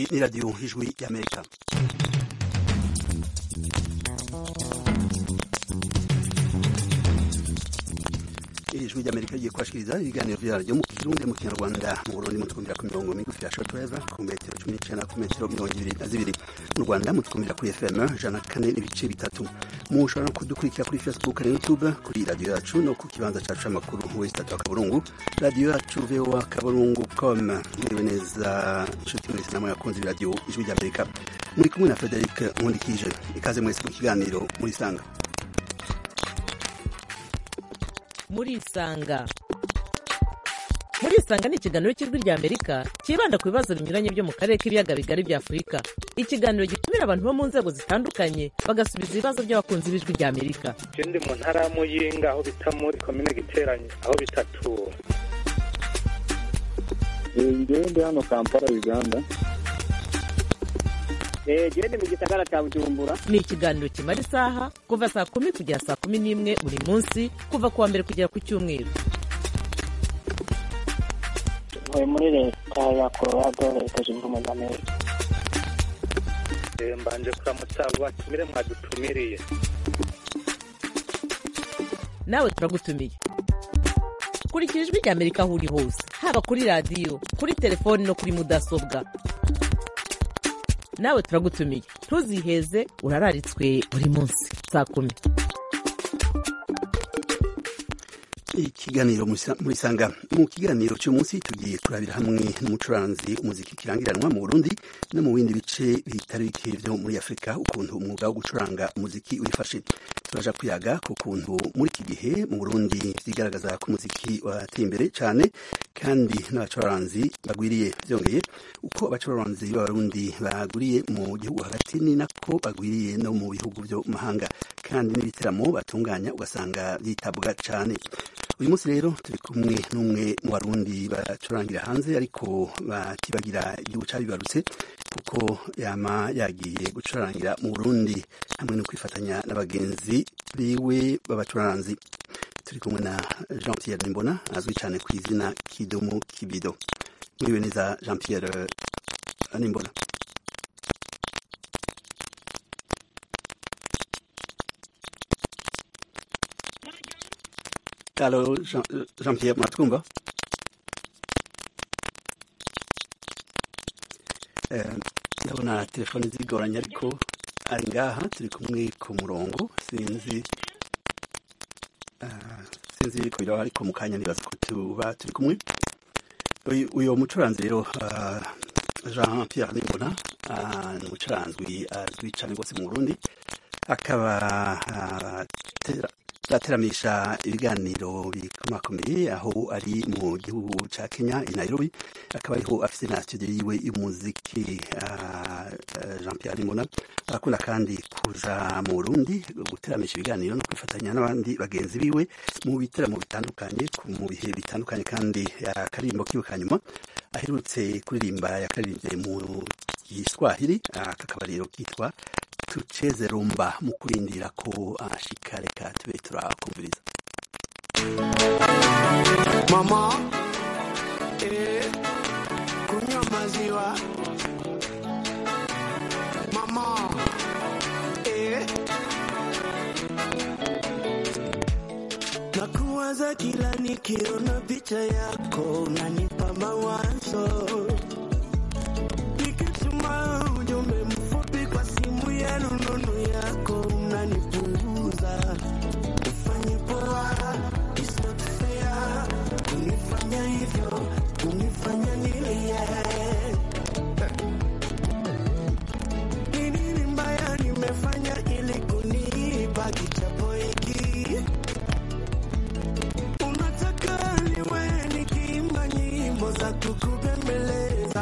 ni radiyo ijwi y'amerika ijwi ry'amerika rigiye kubashikiriza ibiganiro vyaryo mu kirundi mu kinyarwanda mu burundi mutwumvira ku mirongo migufi ya shortwave ku metero cumi n'icenda ku metero mirongo ibiri na zibiri mu rwanda mutwumvira kuri fm ijana kane n'ibice bitatu mushobora no kudukurikira kuri facebook na youtube kuri radiyo yacu no ku kibanza cacu c'amakuru wesi tatu wa kaburungu radiyo yacu voa kaburungu com mwiriwe neza nshuti mwese namwe yakunze iradiyo ijwi ry'amerika muri kumwe na frederic nkundikije ikaze mwese mu kiganiro murisanga murisanga murisanga ni ikiganiro cy'ijwi rya amerika cyibanda ku bibazo binyuranye byo mu karere k'ibiyaga bigari bya afurika ikiganiro gitumira abantu bo mu nzego zitandukanye bagasubiza ibibazo by'abakunzi b'ijwi rya amerika je ndi mu ntara ya muyinga aho bita muri komine giteranye aho bitatura ngewe ndi hano kampala uganda gende mu gisagara cya bujumbura ni ikiganiro kimara isaha kuva saa kumi kugera saa kumi n'imwe buri munsi kuva ku wa mbere kugera ku cyumweru ntuye muri leta ya colorado leta zunze ubumwe za amerika Eh, mbanje kuramutsa abo batumire mwadutumiriye nawe turagutumiye kurikira ijwi rya amerika aho uri hose haba kuri radiyo kuri telefoni no kuri mudasobwa nawe turagutumiye ntuziheze urararitswe buri munsi saa kumi ikiganiro murisanga mu kiganiro cy'uyu munsi tugiye kurabira hamwe n'umucuranzi umuziki kirangiranwa mu burundi no mu bindi bice bitari bike byo muri afurika ukuntu umwuga wo gucuranga umuziki wifashe turaja kuyaga ku kuntu muri iki gihe mu burundi vyigaragaza ko umuziki wateye imbere cyane kandi n'abacuranzi bagwiriye byongeye uko abacuranzi b'abarundi bagwiriye mu gihugu hagati ni nako bagwiriye no mu bihugu byo mu mahanga kandi n'ibiteramo batunganya ugasanga byitabwa cyane uyu munsi rero turi kumwe n'umwe mu barundi bacurangira hanze ariko batibagira igihugu cyabibarutse kuko yama yagiye gucurangira mu burundi hamwe no kwifatanya na bagenzi biwe b'abacuranzi turi kumwe na jean pierre nimbona azwi cyane ku izina kidumu kibido muriwe neza jean pierre nimbona Allô, Jean, Jean-Pierre Matkumba. ndabona telefone zigoranye ariko ari ngaha turi kumwe ku murongo sinzi sinzi ko biraba ariko mu kanya nibaza ko tuba turi kumwe uyu mucuranzi rero jean pierre nimbona ni umucuranzi azwi cyane rwose mu burundi akaba ateramisha ibiganiro bikomakomeye aho ari mu gihugu cya kenya i nairobi akaba ariho afite na studio yiwe y'umuziki jean pierre nimbona arakunda kandi kuza mu burundi guteramisha ibiganiro no kwifatanya n'abandi bagenzi biwe mu biteramo bitandukanye mu bihe bitandukanye kandi akaririmbo kiwe ka nyuma aherutse kuririmba yakaririmbye mu giswahili kakaba rero kitwa tucheze rumba mu kurindira ko ashika reka tube turakumviriza mama eh, kunywa maziwa mama eh. nakuwaza kila nikiona picha yako unanipa mawazo nikituma ujumbe mfupi kwa simu ya rununu yako unanipuuza ufanye poa it's not fair kunifanya hivyo kunifanya nilie ni nini mbaya nimefanya ili kunipa kichapo hiki unataka niwe nikiimba nyimbo za kukubembeleza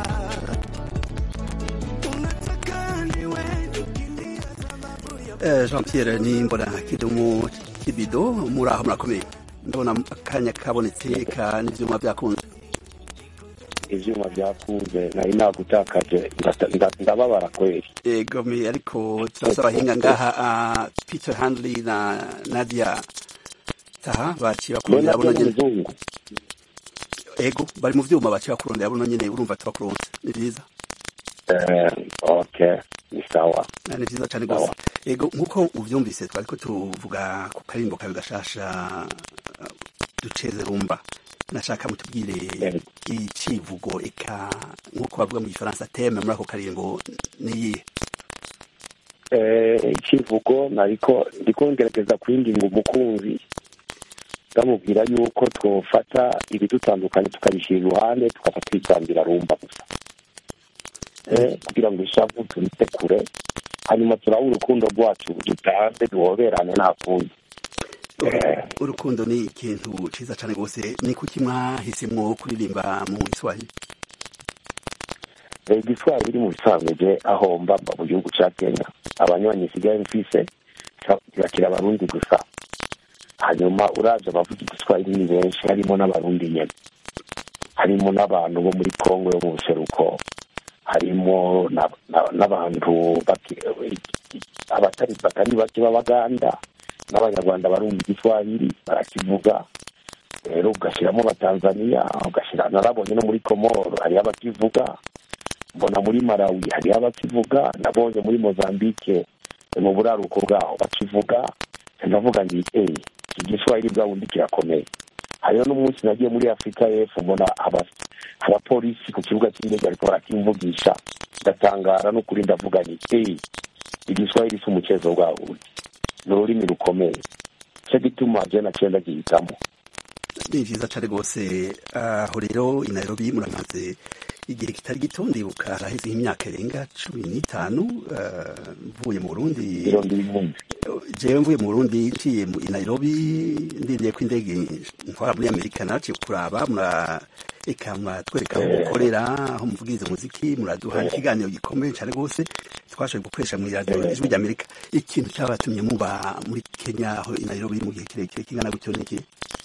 unataka niwe nikilia sababu ya jean pierre nimbona kidumu kibido muri aho murakomeye ndabona akanya kabonetse ka n'ivyuma byakunze ivyuma vyakuze nari nagutakaje ndata- ndababara kweli egome ariko turasaba abahinga ngaha ah, peter handley na nadia taha baciye bakurondera mbona buno nyene muzungu ego bari mu vyuma baciye bakurondera buno nyene urumva tubakuronse ni vyiza Eh, okay ni sawa Ah, ni vyiza cane gose ego nk'uko uvyumvise twariko tuvuga ku karimbo kawe gashasha ah, duceze rumba nashaka mutubwire Yego. icivugo eka nk'uko bavuga mu gifaransa teme muri ako karimbo niyihe Eh, ikivugo nariko ndiko ngerageza kwinginga umukunzi ndamubwira yuko twofata ibidutandukanye tukabishyira iruhande tukaza twitambira rumba gusa Eh, kugira ngo ishavu turite kure hanyuma turabe urukundo rwacu dutanze duhoberane nta kundi Eh. urukundo ni ikintu ciza cane gose ni kuki mwahisemwo kuririmba mu Kiswahili Eh, igiswahili mu bisanzwe je aho mba mba mu gihugu ca kenya abanywanyi nsigaye mfise kirakira abarundi gusa hanyuma uraje abavuga igiswahili ni benshi harimo n'abarundi nyene harimo n'abantu bo muri kongo yo mu buseruko harimo na- na- n'abantu baki- abatari batari bake b'abaganda n'abanyarwanda barumva igiswahili barakivuga rero ugashyiramo abatanzaniya ugashyira narabonye no muri komoro hariyo abakivuga mbona muri malawi hariyo abakivuga nabonye muri mozambique mu buraruko bwaho bakivuga ndavuga nti eyi iki giswahili bwa bundi kirakomeye hariyo n'umunsi nagiye muri afurika y'epfo mbona aba- abapolisi ku kibuga cy'indege bariko barakimvugisha ndatangara n'ukuri ndavuga nti eyi igiswahili si umukezo bwa bundi ni ururimi rukomeye cyo gituma je naciye ndagihitamo ni vyiza cane gose aho rero i Nairobi muramaze igihe kitari gito ndibuka haraheze nk'imyaka irenga cumi n'itanu eh, mvuye mu Burundi mirongo ibihumbi jewe mvuye mu Burundi nciye mu- i Nairobi ndiriye ko indege ntwara muri Amerika naciye kuraba mura eka muratwereka aho mukorera aho muvugiriza umuziki muraduha ikiganiro gikomeye cane gose twashoboye gukoresha mu radio ijwi ry'Amerika ikintu cyabatumye muba muri Kenya aho i Nairobi mu gihe kirekire kingana gutyo niki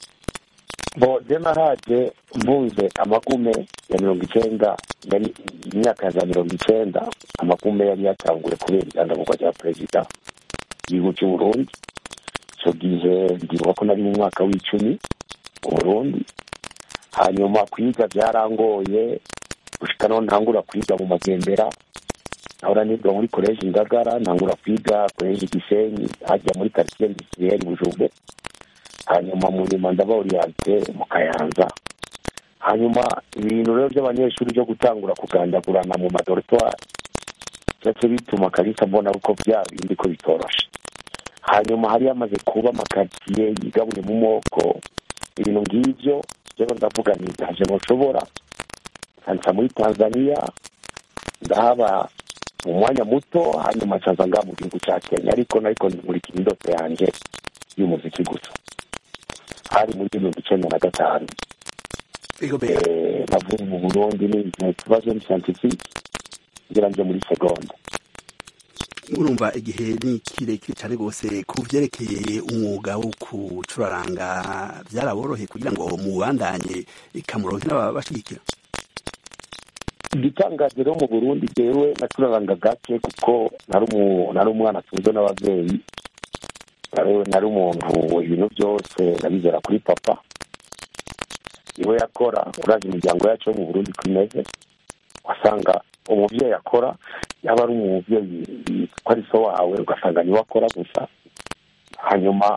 bo je nahaje mvunze amagume ya mirongo icenda yari imyaka ya za mirongo icenda amagume yari yatanguye kubera igandagurwa rya perezida igihugu cy'u burundi ico gihe ndibuka ko nari mu mwaka w'icumi mu burundi hanyuma kwiga byarangoye gushika naho ntangura kwiga mu magendera ahora niga muri koleji ngagara ntangura kwiga koleji gisenyi hajya muri quartier industriel bujumbe hanyuma mu nyuma ndaba oriente mu kayanza hanyuma ibintu rero by'abanyeshuri byo gutangura kugandagurana mu madoritwari ndetse bituma kalisa mbona uko bya bindi ko bitoroshe hanyuma hari hamaze kuba amakaritsiye yigabuye mu moko ibintu ng'ibyo rero ndavuga nti ntaje ntushobora nsansa muri tanzania ndahaba mu mwanya muto hanyuma nsanza ngaha mu gihugu cya kenya ariko nariko ndimurikira indoto yanjye y'umuziki gusa hari muri mirongo icenda na gatanu ego be Eh, navuye mu burundi ni mu kibazo ni scientifique ngira nje muri segonda urumva igihe ni kirekire cyane rwose ku byerekeye umwuga wo kucuraranga byaraboroheye kugira ngo mubandanye ikamuronke n'ababashigikira igitangaje rero mu burundi jewe nacuraranga gake kuko nari umu- nari umwana atunzwe n'ababyeyi nari- nari umuntu ibintu byose nabizera kuri papa niwe yakora urazi imiryango yacu yo mu burundi ko imeze wasanga umubyeyi akora yaba ari umubyeyi ko ari so wawe ugasanga niwe akora gusa hanyuma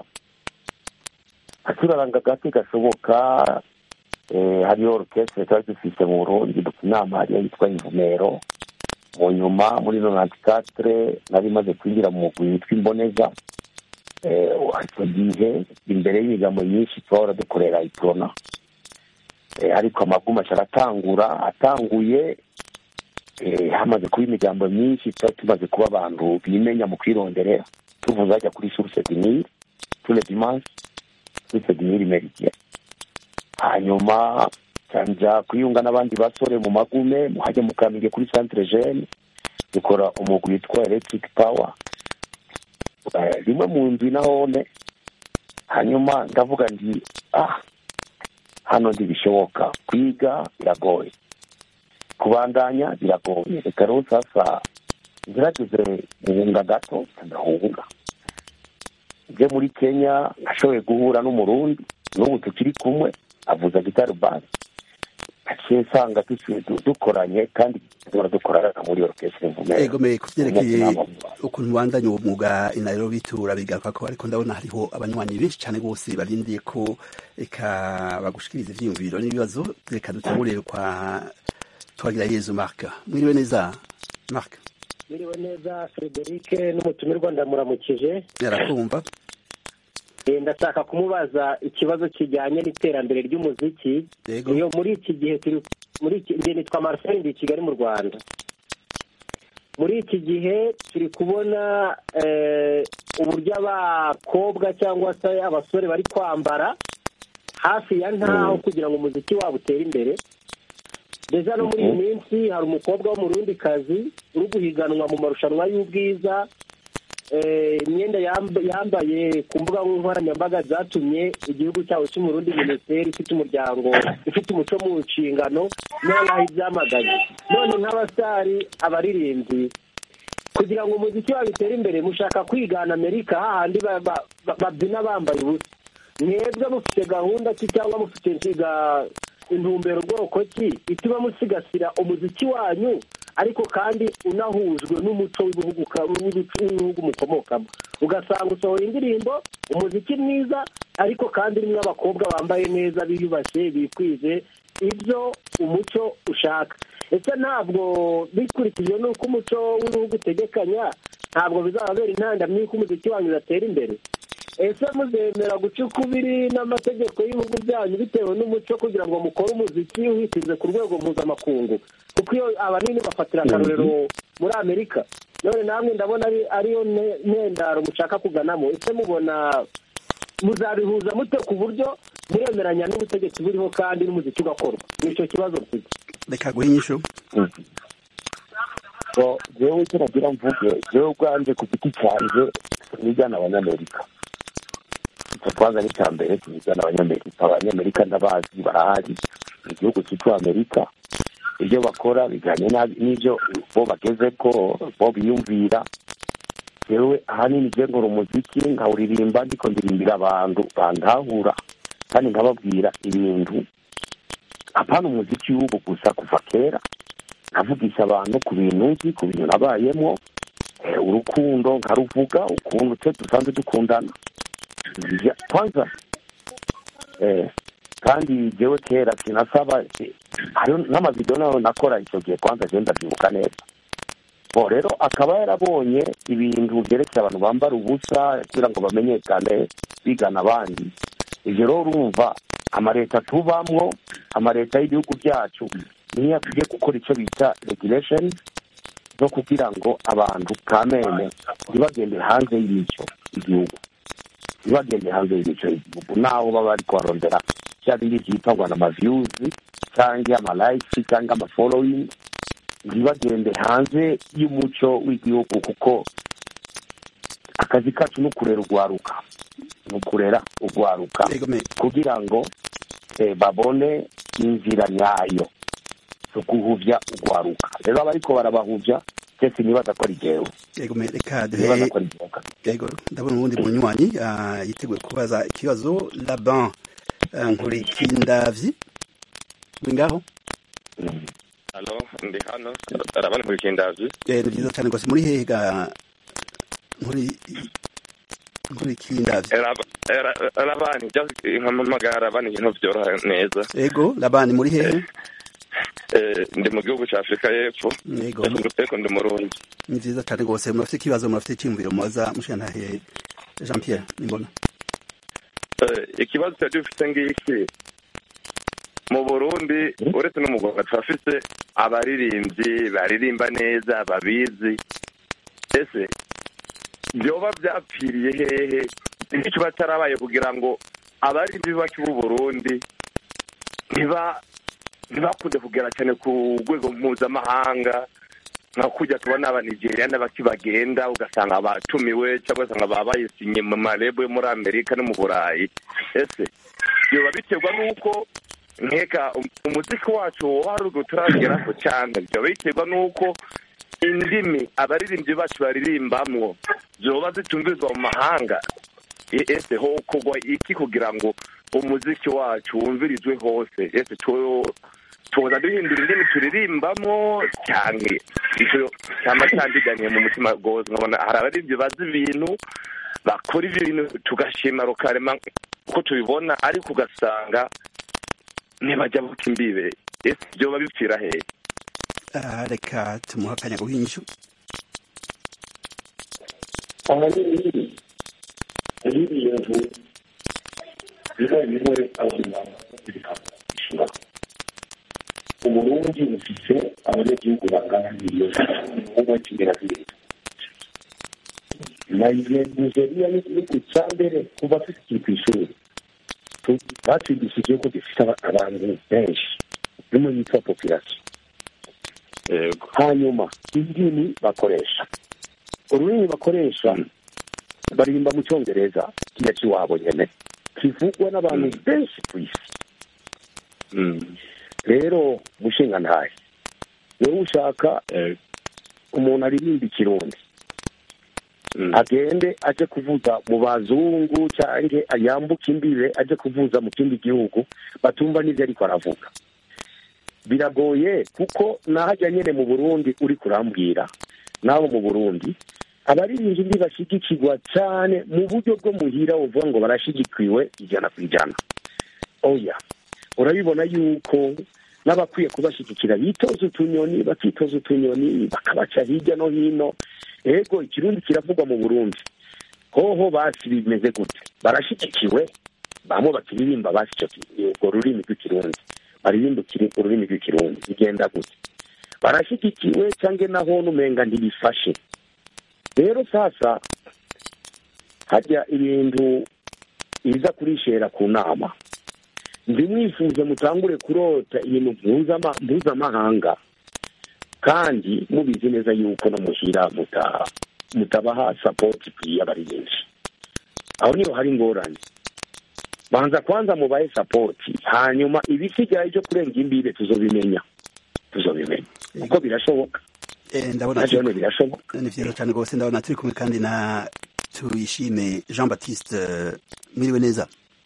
acuraranga gake gashoboka eh, hariyo orukestre twari dufise mu burundi dufite inama hariyo yitwa ivumero mu nyuma muri nonanti katire nari maze kwinjira mu mugwi witwa imboneza eh, icyo gihe imbere y'imigambo myinshi twahora dukorera iprona eh, ariko amaguma aca aratangura atanguye eh, hamaze kuba imigambo myinshi twari tumaze kuba abantu bimenya mu kwironderera tuvuze hajya kuri source du Nil tous les dimanches source du Nil meridien hanyuma nja kwiyunga n'abandi basore mu magume muhajya mukamige kuri centre jeune dukora umugwi witwa electric power Eh, rimwe mu ndwi nahone hanyuma ndavuga nti ah hano ntibishoboka kwiga biragoye kubandanya biragoye reka rero sasa ngerageze guhunga gato ndahunga nje muri kenya nashoboye guhura n'umurundi n'ubu tukiri kumwe avuza gitari basi naciye nsanga dusuye du- dukoranye kandi duhora dukorana muri orchestre mvume ego me kuvyerekeye Umunsi ukuntu bandanya uwo mwuga i Nairobi turabigaruka ko ariko ndabona hariho abanywanyi benshi cyane bose barindiye ko eka bagushikiriza ivyiyumviro n'ibibazo reka dutangurire kwa twagira yezu Mark mwiriwe neza Mark Mwiriwe neza Frederic n'umutumirwa ndamuramukije yarakumva Eh, ndashaka kumubaza ikibazo kijyanye n'iterambere ry'umuziki yego iyo muri iki gihe turi muri iki njye nitwa Marcel ndi i Kigali mu Rwanda muri iki gihe turi kubona eh, uburyo abakobwa cyangwa se abasore bari kwambara hafi ya ntaho kugira ngo umuziki wabo utere imbere deja no muri iyi minsi hari umukobwa w'umurundikazi uri guhiganwa mu marushanwa y'ubwiza Eh, imyenda yamb- yambaye ku mbuga nkoranyambaga zatumye igihugu cyabo cy'umurundi minisiteri ifite umuryango ifite umuco mu nshingano noneho ibyamaganye none nk'abasitari abaririmbyi kugira ngo umuziki wabo utere imbere mushaka kwigana amerika hahandi ba- ba- ba- babyina bambaye ubusa mwebwe mufite gahunda ki cyangwa mufite nshiga intumbero ubwoko ki ituma musigasira umuziki wanyu ariko kandi unahujwe n'umuco w'ibihugu ka- w'ibicu- w'ibihugu mukomokamo ugasanga usohoye indirimbo umuziki mwiza ariko kandi urimo abakobwa bambaye neza biyubashye bikwije ibyo umuco ushaka ese ntabwo bikurikije n'uko umuco w'ibihugu utegekanya ntabwo bizababera intandamyi y'uko umuziki wanyu udatera imbere ese muzemera guca ukubiri n'amategeko y'ibihugu byanyu bitewe n'umuco kugira ngo mukore umuziki uhitize ku rwego mpuzamakungu kuko iyo abanini bafatira akarorero muri amerika none namwe ndabona ari ariyo ne- ntendaro mushaka kuganamo ese mubona muzabihuza mute ku buryo muremeranya n'ubutegetsi buriho kandi n'umuziki ugakorwa nicyo kibazo mfite reka guha inyishu so jewe icyo nagira mvuge jewe ubwanje ku giti canje nigana abanyamerika icyo kwanza ni icya mbere tunigana abanyamerika abanyamerika ndabazi barahari mu gihugu cyitwa amerika ibyo bakora bijyanye na- n'ibyo bo bageze ko bo biyumvira jewe ahanini je nkora umuziki nkawuririmba ndiko ndirimbira abantu bandahura kandi nkababwira ibintu apana umuziki w'ubu gusa kuva kera nkavugisha abantu ku bintu nzi ku bintu nabayemo eh, urukundo nkaruvuga ukuntu twe dusanzwe dukundana Ya- kwanza eh, kandi jewe kera sinasaba eh, hariho n'amavidewo nayo nakora icyo gihe kwanza je ndavyibuka neza bo rero akaba yarabonye ibintu byerekeye abantu bambara ubusa kugira ngo bamenyekane bigana abandi ivyo rero urumva amaleta tubamwo amaleta y'ibihugu byacu niyo akwiye gukora icyo bita regulation zo kugira ngo abantu kamene ntibagende hanze y'imico y'igihugu ntibagende hanze y'imico y'igihugu naho baba bari kuharondera bya bindi byitangwa na maviyuzi cyangwa amalayisi cyangwa amafollowing ntibagende hanze y'umuco w'igihugu kuko akazi kacu ni ukurera urwaruka ni ukurera urwaruka yego me kugira ngo eh, babone inzira nyayo zo guhuvya urwaruka rero abariko barabahuvya twese nibaza ko ari jewe yego me reka nibaza duhe ko ari jewe yego ndabona uwundi munywanyi ah, yiteguye kubaza ikibazo laban ah, nkurikindavyi uri ngaho halo ndi hano arabana kuri kindazi Eh, ni byiza cyane rwose muri hehe ga nkuri nkurikindavyi arabani nkamamagara arabani ibintu byoroha neza yego labani muri hehe Eh, ndi mu gihugu cya afurika y'epfo yego ariko ndi murundi ni byiza cyane rwose murafite ikibazo murafite icyiyumviro mubaza mushantahe jean pierre nimbona Eh, ikibazo cyari dufite ngiki mu burundi uretse no mu rwanda turafite abaririmbyi baririmba neza babizi ese byoba byapfiriye hehe nicyo batarabaye kugira ngo abaririmbyi bake b'u burundi ntiba ntibakunde kugera cyane ku rwego mpuzamahanga nka kujya tubona abanigeria n'abaki bagenda ugasanga batumiwe cyangwa ugasanga baba bayisinye mu marebo yo muri amerika no mu burayi ese biba biterwa n'uko nkeka um- umuziki wacu wari urwo turageraho cyane byaba biterwa n'uko indimi abaririmbyi bacu baririmbamwo zoba zitumvizwa mu mahanga E- ese ho kugwa iki kugira ngo umuziki wacu wumvirizwe hose ese two tuza duhindura indimi turirimbamo cyane icyo cyama cyandiganiye mu mutima rwose nkabona hari abaririmbyi bazi ibintu bakora ibintu tugashima rukarema uko tubibona ariko ugasanga ntibajya buka imbibe ese byoba bipfira hehe Ah, reka tumuha akanya guhinyisho ahanini hari ibintu bimwe bimwe abantu bishobora umurundi ufite abanyagihugu bangana miliyoni umwe kigera kuri nigeriya ni igihugu cya mbere kuva tukiri ku ishuri Tu- batwigishije ko gifite aba- abantu benshi bimwe yitwa population yego hanyuma indimi bakoresha ururimi bakoresha baririmba mu cyongereza kiriya cy'iwabo nyine kivugwa n'abantu benshi ku isi rero mushinga ntahe wowe ushaka umuntu aririmba ikirundi agende aje kuvuza mu bazungu cyangwa yambuke imbibe aje kuvuza mu kindi gihugu batumva n'ibyo ariko aravuga biragoye kuko nahajya nyine mu burundi uri kurambwira n'abo mu burundi abaririmbyi ntibashyigikirwa cyane mu buryo bwo muhira uvuga ngo barashyigikiwe ijana ku ijana oya urabibona yuko n'abakwiye kubashyigikira bitoza utunyoni bakitoza utunyoni bakabaca hirya no hino ego ikirundi kiravugwa mu burundi hoho basi bimeze gute barashyigikiwe bamwe bakiririmba basi icyo ki- urwo rurimi rw'ikirundi baririmba ikiri- ururimi rw'ikirundi bigenda gute barashyigikiwe cyangwa naho n'umenga ntibifashe rero sasa hajya ibintu biza kurishera ku nama ndimwifuze mutangure kurota ibintu mpuzama- mpuzamahanga kandi mubizi neza yuko no muhira muta- mutabaha sapoti ikwiye abaririmbyi aho niho hari ingorane banza kwanza mubahe sapoti hanyuma ibisigaye byo kurenga imbibe tuzobimenya tuzobimenya kuko birashoboka Eh, ndabona nabyo turi- hano birashoboka ni vyiza cane rwose ndabona turi kumwe kandi na tuyishime jean baptiste eh, mwiriwe neza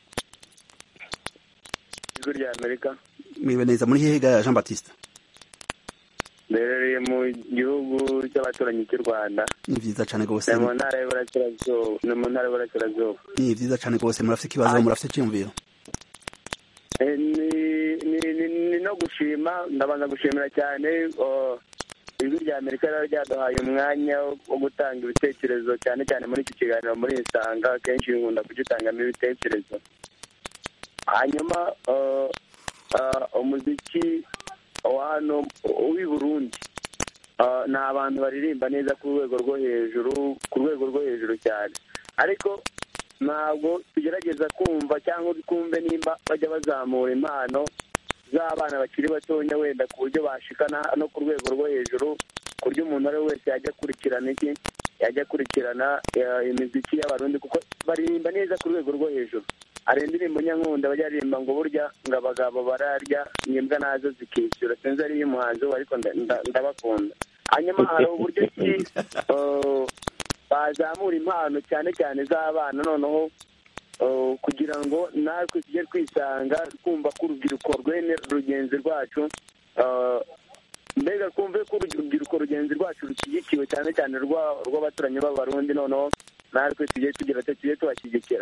ijwi rya amerika mwiriwe neza muri hehe ga jean baptiste riherereye mu gihugu cy'abaturanyi cy'u rwanda ni vyiza cane rwose ni mu ntara y'uburasirazuba ni mu ntara y'uburasirazuba ni vyiza cane rwose murafite ikibazo murafite iciyumviro Eh, ni ni- ni- ni no gushima ndabanza gushimira cyane oh, ijwi rya amerika rero ryaduhaye umwanya wo gutanga ibitekerezo cyane cyane muri iki kiganiro muri isanga akenshi nkunda kugitangamo ibitekerezo hanyuma oh, ah, umuziki wa hano w'i burundi ah, ni abantu baririmba neza ku rwego rwo hejuru ku rwego rwo hejuru cyane ariko ntabwo tugerageza kumva cyangwa twumve nimba bajya bazamura impano z'abana bakiri batonya wenda ku buryo bashikana no ku rwego rwo hejuru ku buryo umuntu uwo ari we wese yajya akurikirana iki yajya akurikirana eh, imiziki y'abarundi kuko baririmba neza ku rwego rwo hejuru hari indirimbo nyankunda bajya baririmba ngo burya ngo abagabo bararya imbwa nazo zikishyura sinzi ari iy'umuhanzi we ariko nda- nda- ndabakunda hanyuma hari uburyo ki eh, bazamura impano cyane cyane z'abana noneho eh, kugira ngo natwe tujye twisanga twumva ko urubyiruko rwene rugenzi rwacu eh, mbega twumve ko urubyiruko rugenzi rwacu rushyigikiwe cyane cyane rwa- rw'abaturanyi b'abarundi noneho natwe tujye tugira ati tujye tubashyigikira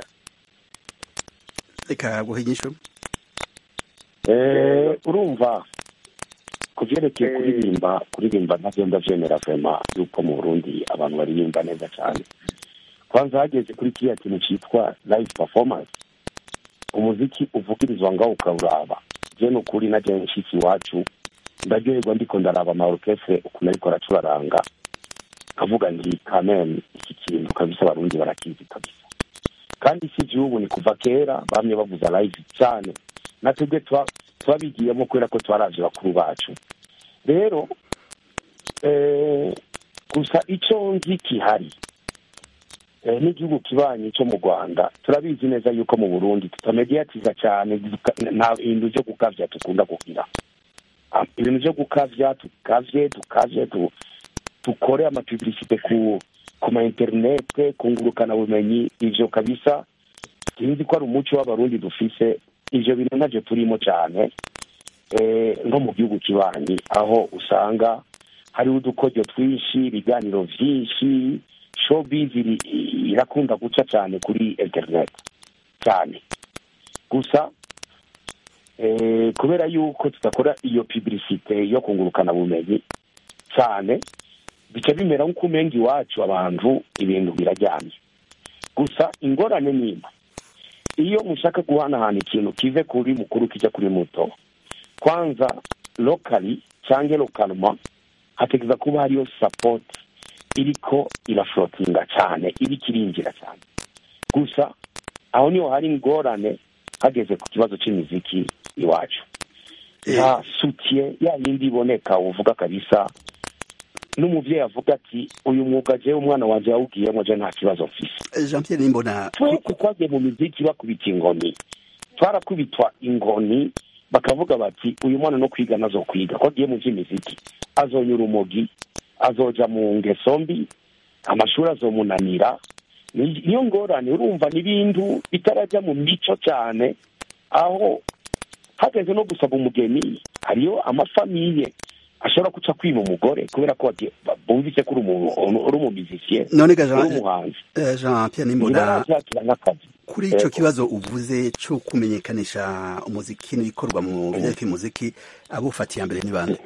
reka guha inyishu Eh, urumva ku byerekeye Eh. kuririmba kuririmba nabyo ndabyemera vema yuko mu burundi abantu baririmba neza cyane kwanza hageze kuri kiriya kintu cyitwa live performance umuziki uvugirizwa ngaho ukawuraba je ni ukuri na jewe nshitsi iwacu ndaryoherwa ndiko ndaraba ama orchestre ukuntu ariko aracuraranga kavuga nti kamen iki kintu kabisa abarundi barakizi kabisa kandi si igihugu ni kuva kera bamye bavuza live cyane natwebwe tuba twabigiyemo kubera ko twaravye bakuru bacu rero eh, gusa icyo nzi kihari eh, n'igihugu kibanyi cyo mu rwanda turabizi neza yuko mu burundi tutamediyatiza cyane duka- nta bintu byo gukavya dukunda kugira Ah, ibintu byo gukavya tukavye tukavye tu- dukore amapublicite ku ku ma interinete kungurukana bumenyi ivyo kabisa sinzi ko ari umuco w'abarundi dufise ivyo bintu navyo turimo cyane eh, nko mu gihugu kibanyi aho usanga hariho udukoryo twinshi ibiganiro vyinshi showbiz iri- irakunda guca cyane kuri internet cyane gusa eh, kubera yuko tudakora iyo publicite yo kungurukana bumenyi cyane bica bimera nk'uko umenga iwacu abantu ibintu birajyanye gusa ingorane nimba iyo mushaka guhanahana ikintu kive kuri mukuru kijya kuri muto kwanza lokali cyangwa lokalma hategereza kuba hariyo sapoti iriko iraflotinga cyane iriko irinjira cyane gusa aho niho hari ingorane hageze ku kibazo cy'imiziki iwacu nta sutiye ya yindi iboneka uvuga kabisa n'umubyeyi avuga ati uyu mwuga jewe umwana wanjye yawugiyemo je nta kibazo mfise jean pierre nimbona twese twagiye mu miziki bakubita inkoni twarakubitwa inkoni bakavuga bati uyu mwana no kwiga nazo kwiga ko agiye mu by'imiziki azonyura urumogi azoja mu ngeso mbi amashuri azomunanira Ni- niyo ngorane urumva n'ibintu bitarajya mu mico cyane aho hageze no gusaba umugeni hariyo amafamiye ashobora guca kwima umugore kubera ko bagiye- bumvise ko uri umuntu uri umumizisiye none ga uri jean umuhanzi eh, jean pierre nimbona ntibarabyakira nk'akazi kuri icyo Yego. kibazo uvuze cyo kumenyekanisha umuziki n'ibikorwa mu byerekeye umuziki abufatiye mbere ni bande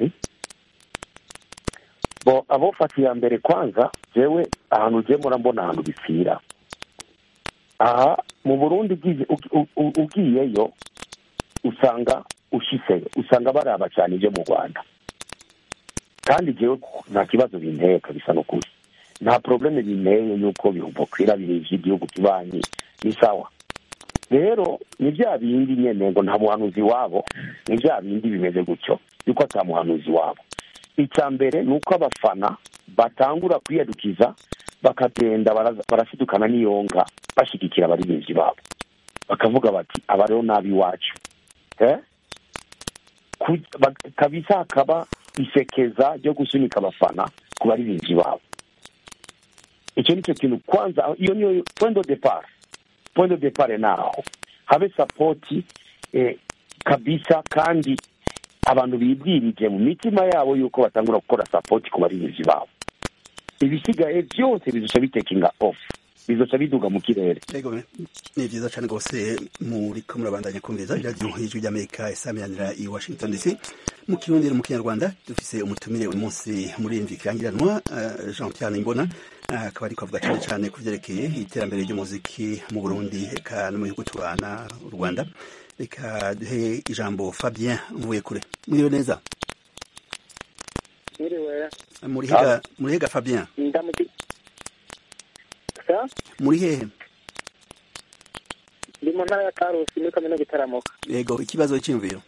bo abofata iya mbere kwanza jewe ahantu ugiye murambona ahantu bipfira aha mu burundi ugiye- ugi- u- u- ugiyeyo usanga ushiseyo usanga baraba cyane ibyo mu rwanda kandi jewe nta kibazo binteye kabisa n'ukuri nta probleme binteye yuko bihubokwira biri iby'igihugu kibanyi ni sawa rero ni bya bindi nyene ngo nta muhanuzi wabo ni bya bindi bimeze gutyo yuko ata muhanuzi wabo icya mbere ni uko abafana batangura kwiyadukiza bakagenda baraza- barasidukana n'iyonga bashyigikira abaririmbyi babo bakavuga bati aba rero ni ab'iwacu Eh? Ku- ba- kabisa hakaba isekeza ryo gusunika abafana ku baririmbyi babo icyo ni cyo kintu kwanza iyo niyo point de depart point de depart naho habe sapoti eh, kabisa kandi abantu bibwirije mu mitima yabo yuko batangura gukora sapoti ku baririmbyi babo ibisigaye byose bizoca bitekinga off bizoca biduga mu kirere Yego, ni byiza cyane rwose muriko murabandanya kumviriza iradiyo y'ijwi ry'amerika isamiranira i washington dc mu kirundi no mu kinyarwanda dufise umutumire uyu munsi muri kirangiranwa eh, jean pierre nimbona eh, akaba ariko avuga cyane cyane ku byerekeye iterambere ry'umuziki mu burundi eka no mu bihugu tubana u rwanda reka duhe ijambo fabien mvuye kure muriwe neza Mwiriwe murihega murihega fabien ndamuki sa muri hehe ndi mu ntara ya Karusi muri kaminuza itaramuka yego ikibazo cy'imviro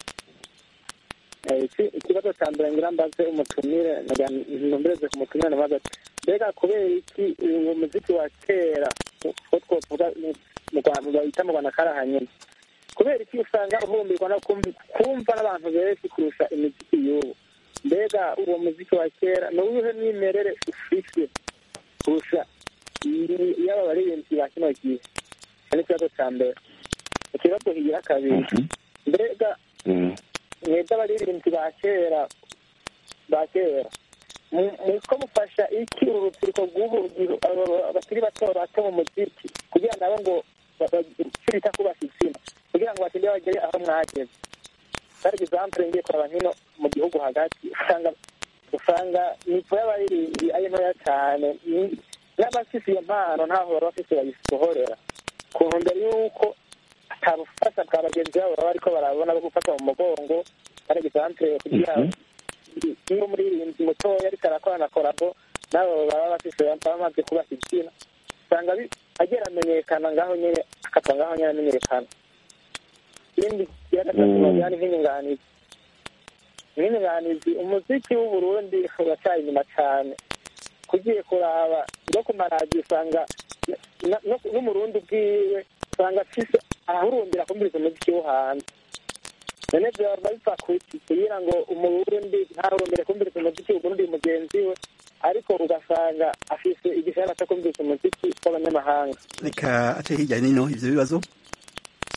Eh, iki- ikibazo cya mbere ngira mbaze umutumire nagira ntumbereze ku mutumire nabaza ati mbega kubera iki uwo muziki wa kera ko twovuga mu- mu Rwanda bahita mu Rwanda karahanyene kubera iki usanga uhumbirwa no kumv- kumva n'abantu benshi kurusha imiziki y'ubu mbega uwo muziki wa kera ni uwuhe mwimerere ufise kurusha iyi- iy'aba baririmbyi ba kino gihe icyo ni ikibazo cya mbere ikibazo kigira kabiri mbega mwebwe abaririmbyi ba kera ba kera mu- muriko mufasha iki uru rubyiruko rw'ubu rubyiru- abo- abakiri bato bato mu muziki kugira nabo ngo icyo bita kubaka izina kugira ngo batinde bagere aho mwageze par exemple ngiye kuraba hino mu gihugu hagati usanga usanga nivo y'abaririmbyi ari ntoya cyane Ni- n'abafise iyo mpano ntaho baba bafise bayisohorera ku ntumbero y'uko atabufasha bwa bagenzi babo baba bariko barabona bo gufata mu mugongo par exemple kugira niba umuririmbyi mutoya ariko arakorana korabo nabo baba bafise baba bamaze kubaka izina usanga bi- agera amenyekana ngaho nyene akapfa ngaho nyene amenyekana ikindi kiya gatatu Mm. bagira ni nk'inyunganizi nk'inyunganizi umuziki w'uburundi uracyari inyuma cane kugiye kuraba no ku maradiyo usanga na- no- n'umurundi ubwiwe usanga afise ahahurumbira kumviriza umuziki wo hanze none vyoba bipfa kuki kugira ngo umurundi ntahurumbire kumviriza umuziki uburundi mugenzi we ariko ugasanga afise igishara cyo kumviriza umuziki w'abanyamahanga reka ace hirya nino ivyo bibazo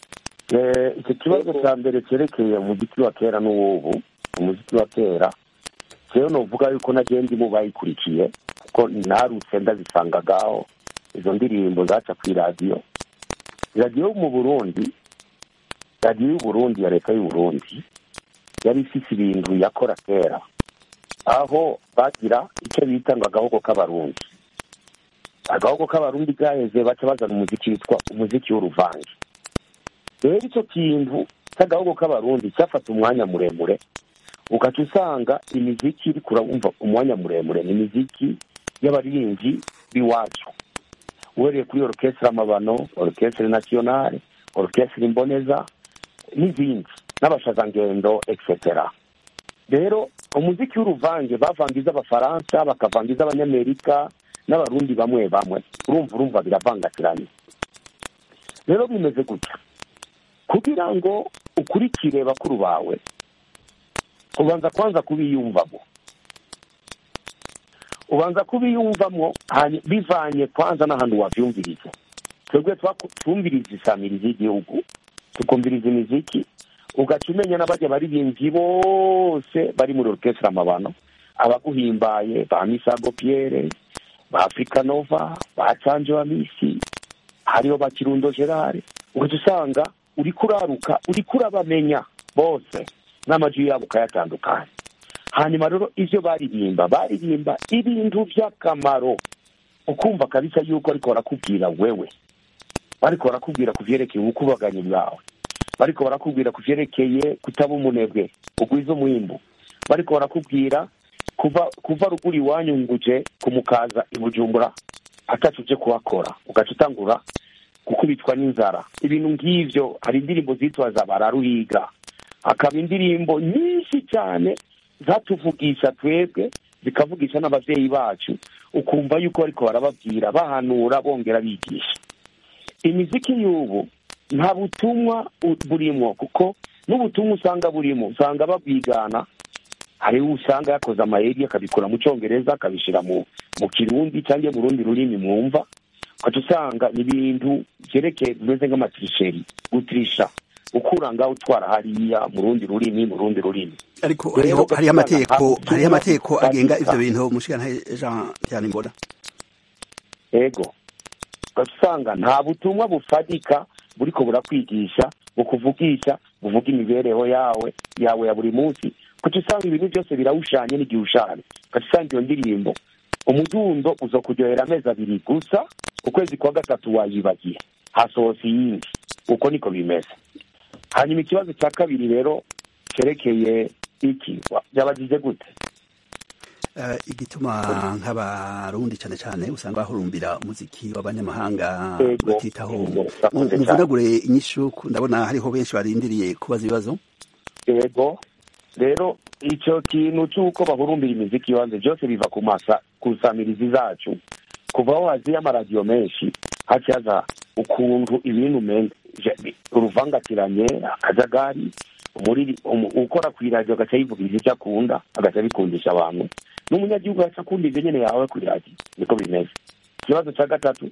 Eh, icyo kibazo cya mbere cyerekeye umuziki wa kera n'uwubu umuziki wa kera rero nuvuga yuko nagiye ndi mu bayikurikiye kuko narutse ndazisangagaho izo ndirimbo zaca ku iradiyo radiyo yo mu burundi radiyo y'uburundi ya leta y'uburundi yari ifite ibintu yakora kera aho bagira icyo bita ngo agahogo k'abarundi agahogo k'abarundi gaheze baca bazana umuziki witwa umuziki w'uruvange rero icyo kintu cy'agahogo k'abarundi cyafata umwanya muremure ugaca usanga imiziki iri kurabumva umwanya muremure ni imiziki y'abaririmbyi b'iwacu uhereye kuri orukestre amabano orukestre nasiyonale orukestre imboneza n'izindi n'abashazangendo etc rero umuziki w'uruvange bavangiza abafaransa bakavangiza abanyamerika n'abarundi bamwe bamwe urumva urumva biravangatiranye rero bimeze gutya kugira ngo ukurikire bakuru bawe ubanza kwanza kubiyumvamo ubanza kubiyumvamo hanyu- bivanye kwanza n'ahantu wavyumviriza twebwe twaku- twumviriza isamirizi y'igihugu tukumviriza imiziki ugaca umenya n'abajya baririmbyi bose bari muri orukestre amabano abaguhimbaye ba misago pierre ba africa nova ba canje wa misi hariho ba kirundo gerard ugaca usanga uriko uraruka uriko urabamenya bose n'amajwi yabo ukayatandukanya hanyuma rero ivyo baririmba baririmba ibintu vy'akamaro ukumva kabisa yuko ariko barakubwira wewe bariko barakubwira ku vyerekeye ubukubaganyi bwawe bariko barakubwira ku vyerekeye kutaba umunebwe ugwiza umwimbu bariko barakubwira kuva kuva ruguru iwanyu nguje kumukaza i bujumbura atacu uje kuhakora ugaca utangura gukubitwa n'inzara ibintu nk'ivyo hari indirimbo zitwa za bararuhiga hakaba indirimbo nyinshi cyane zatuvugisha twebwe zikavugisha n'abavyeyi bacu ukumva yuko bariko barababwira bahanura bongera bigisha imiziki y'ubu nta butumwa u- burimwo kuko n'ubutumwa usanga burimo usanga babwigana hariho usanga yakoze amayeri akabikora mu cyongereza akabishyira mu mu kirundi cyangwa mu rundi rurimi mwumva ugaca usanga ni ibintu byerekeye bimeze nk'amatirisheri gutirisha ukura ngaho utwara hariya mu rundi rurimi mu rundi rurimi ariko Rero hariho ugaca hariho usanga amategeko nta butumwa hariho amategeko agenga bufatika. ivyo bintu mushikana Jean Pierre Mbona ego ugaca usanga nta butumwa bufatika buriko burakwigisha bukuvugisha buvuga imibereho yawe yawe ya buri munsi kuko usanga ibintu byose birawushanye n'igihe ushanye ugaca usanga iyo ndirimbo umudundo uza kuryohera amezi abiri gusa ukwezi kwa gatatu wayibagiye hasohotse iyindi uko niko bimeze hanyuma ikibazo cya kabiri rero cyerekeye iki wa- byabagize gute Eh, igituma nk'abarundi cyane cyane usanga bahurumbira umuziki w'abanyamahanga Ego, batitaho ego, urakoze cyane. muvunagure inyishu ndabona hariho benshi barindiriye kubaza ibibazo yego rero icyo kintu cy'uko bahurumbira imiziki ibanze byose biva ku masa ku nsamirizi zacu kuva aho haziye amaradiyo menshi hacaza ukuntu ibintu umenga je- uruvangatiranye akajagari umuriri umu- ukora ku iradiyo agaca yivugiriza icyo akunda agaca abikundisha abantu n'umunyagihugu agaca akunda ibyo nyene yawe ku iradiyo niko bimeze ikibazo cya gatatu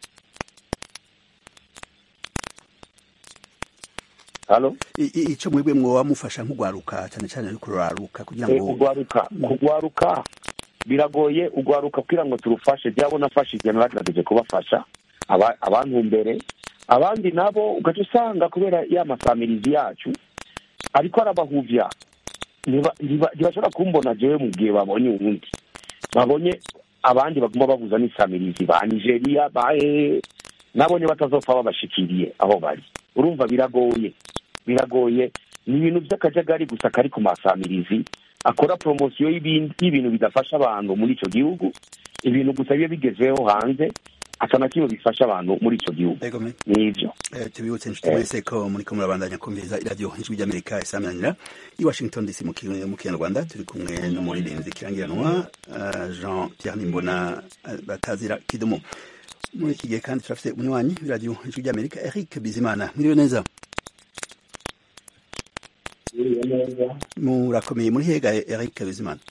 halo I- i- ico mwebwe mwoba mufasha nk'ugwaruka cyane cyane ariko ruraruka kugira Eh, ngo kugwaruka kugwaruka biragoye ugwaruka kugira ngo turufashe byabo nafashije naragerageje kubafasha aba- abantu mbere abandi nabo ugaca usanga kubera ya masamirizi yacu ariko arabahuvya ntiba- ntiba- ntibashobora kumbona jewe mu gihe babonye uwundi babonye abandi baguma babuza n'isamirizi ba nigeria ba hehe nabonye batazopfa babashikiriye aho bari urumva biragoye biragoye ni ibintu by'akajagari gusa kari ku masamirizi akora poromosiyo y'ibindi- y'ibintu bidafasha abantu muri icyo gihugu ibintu gusa biba bigezeho hanze ata na kimwe bifasha abantu muri icyo gihugu Ego me. nivyo Eh, tubibutse inshuti mwese ko muriko murabandanya kumviriza iradiyo ijwi ry'amerika isamanira i washington dc mu Ki- mu kinyarwanda turi kumwe n'umuririmbyi kirangiranwa eh, jean pierre nimbona eh, batazira kidumu muri iki gihe kandi turafite umunywanyi w'iradiyo ijwi ry'amerika eric bizimana mwiriwe neza murakomeye muri hega eric bizimana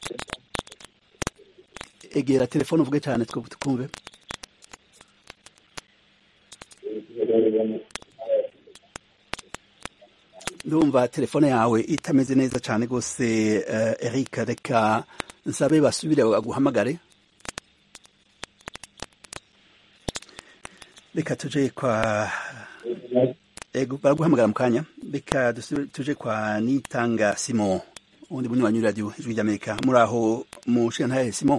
egera telefone uvuge cyane two twumve ndumva telefone yawe itameze neza cyane rwose uh, eric reka nsabe basubire baguhamagare reka tuje kwa ego baraguhamagara mu kanya reka tuje kwa nitanga simon ubundi bunywanyi radio ijwi ry'amerika muri aho mu shantaye simon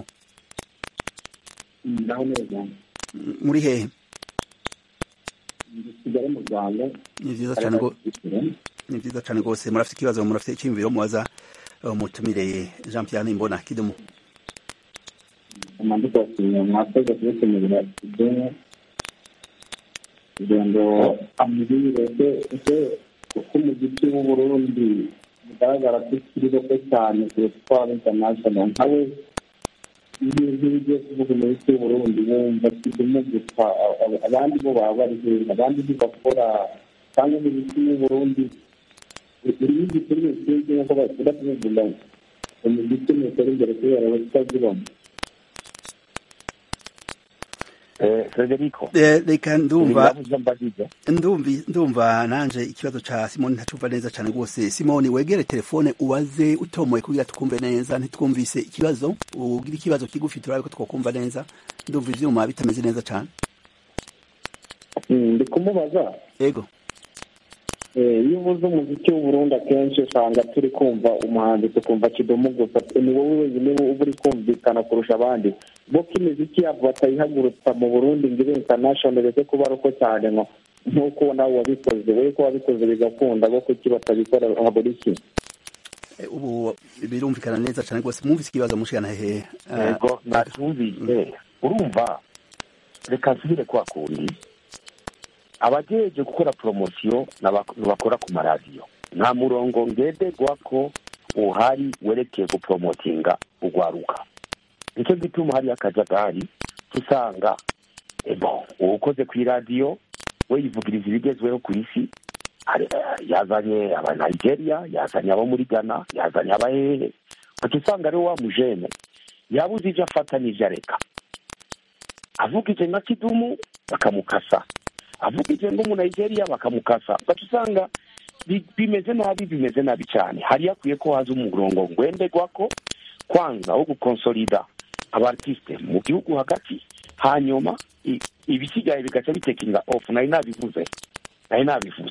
ndaho neza muri hehe kigali mu rwanda ni vyiza cyane go ni vyiza cyane rwose murafite ikibazo murafite icyiyumviro mubaza umutumire jean pierre nimbona kidumu amandiko yasinya mwakoze kubitumira ideni kugira ngo amubwire ese kuko umuziki w'uburundi bigaragara ko ukiri bato cyane kuruta uko waba international nkawe ibintu bigiye kuvuga umuziki w'uburundi wumva kidumu gusa abandi bo baba bari heza abandi ntibakora cyangwa umuziki w'uburundi urimo igikorwa kinshi nk'uko bakunda kubivuga umuziki ntutera imbere kubera abatazibona frederico reka ndumva ndumva nanje ikibazo ca simoni ntacumva neza cane rwose simoni wegere telefone ubaze utomoye kugira tukumve neza ntitwumvise ikibazo ugira ikibazo kigufi turabe ko twokumva neza ndumva ivyuma bitameze neza cane ndi kumubaza yego iyo uvuze umuziki w'uburundi akenshi usanga turi kumva umuhanzi tukumva kidomo gusa ni wowe wenyine uba uri kumvikana kurusha abandi bo ko imiziki yabo batayihagurutsa mu burundi ngo ibe international uretse kuba ari uko cyane ngo nk'uko nawe wabikoze wowe ko wabikoze bigakunda bo kuki batabikora habura iki ubu birumvikana neza cyane rwose mwumvise ikibazo mushikana hehe yego nacyumvise urumva reka nsubire kwa kundi abagejeje gukora poromosiyo bakora ku maradiyo nta murongo ngenderwa ko uhari werekeye guporomotinga ugwaruka nicyo gituma hariyo akajagari usanga uwukoze ku iradiyo we yivugiriza ibigezweho ku isi yazanye aba nigeria yazanye abo muri ghana yazanye abahehe uca usanga ariwe wa mujene yabuze ibyo afata n'ibyo areka avugije nka kidumu bakamukasa avugije ngo mu nigeria bakamukasa ugaca usanga bimeze nabi bimeze nabi cyane hari hakwiye ko haza umurongo ngwenderwa ko kwanza wo gukonsolida abartiste mu gihugu hagati hanyuma ibisigaye bigaca bitekinga off nari nabivuze nari nabivuze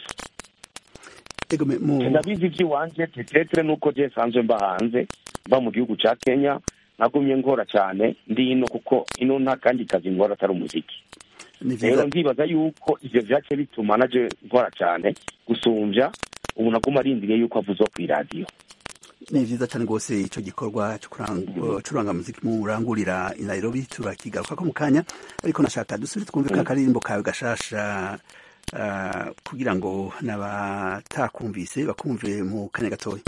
ndabizi iby'iwanje tetetere nuko je sanzwe mba hanze mba mu gihugu ca kenya nagumye nkora cyane ndi ino kuko ino nta kandi kazi nkora atari umuziki rero ndibaza yuko ivyo vyace bituma naje nkora cyane gusumbya umuntu aguma arindiriye yuko avuze ku iradiyo ni vyiza cyane rwose ico gikorwa curanga muziki murangurira i nairobi turakigaruka ko mu kanya ariko nashaka dusubire twumve ka karirimbo kawe gashasha uh, kugira ngo n'abatakumvise bakumve mu kanya gatoya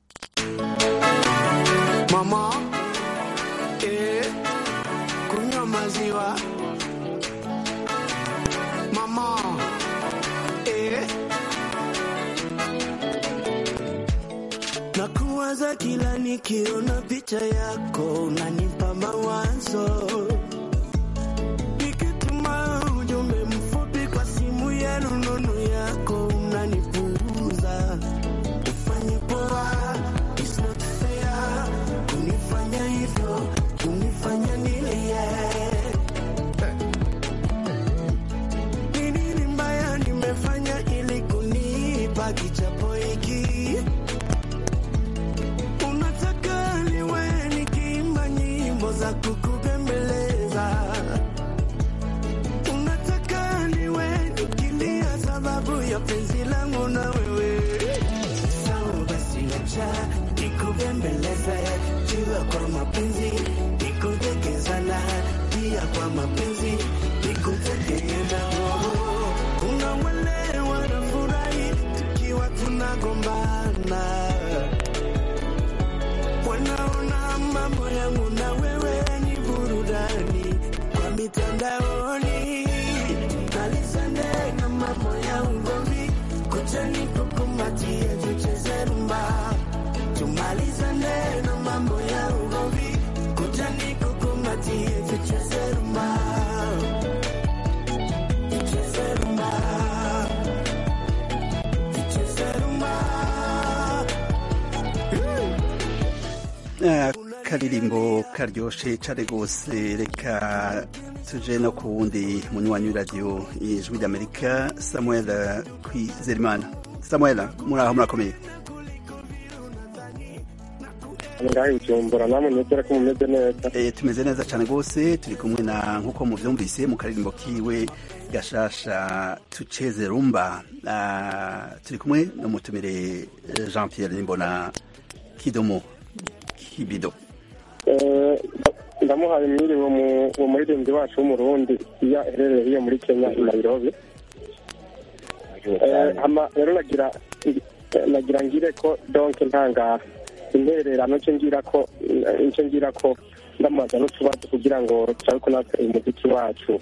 mama eh, kunywa maziwa mama eh. Nakuwaza kila nikiona picha yako, unanipa mawazo. Nikituma ujumbe mfupi kwa simu ya rununu yako, unanipuuza. Ufanye poa, it's not fair. Kunifanya hivyo, kunifanya nilie. Ni nini mbaya nimefanya ili kunipa kichapo hiki? Unataka niwe nikiimba nyimbo za kukubembeleza, unataka niwe nikilia sababu ya penzi langu na wewe. Sawa basi, acha nikubembeleze, jua kwa mapenzi nikudekezana, pia kwa mapenzi nikutegeena. Kuna wale wanafurahi tukiwa tunagombana wanaona mambo yangu na wewe ni burudani kwa mitandaoni, nalisane na mambo ya ugomvi, kucha nikukumbatie, tucheze rumba, tumalizane na mambo ya ugomvi, kucha nikukumbatie, tucheze rumba, tucheze rumba, tucheze rumba. akaririmbo karyoshe cane gose reka tuje no ku wundi munywanyi w'iradiyo ijwi ry'amerika samuel kwizerimana samuel muraho murakomeye ngaho ijumbura namwe nizere ko mumeze neza Eh, tumeze neza cyane rwose turi kumwe na nk'uko muvyumvise mu karirimbo kiwe gashasha tuceze rumba Ah, turi kumwe n'umutumire eh, jean pierre nimbona kidomo kibido Eh, ndamuhaye mwiriwe mu- uwo muririmbyi wacu w'umurundi iyo aherereye hiyo muri kenya i nairobi Eh, hama rero nagira nagira ngire ko donc ntangara intererano nce ngira ko nce ngira ko ndamubaza n'utubazo kugira ngo turabe ko natwe umuziki wacu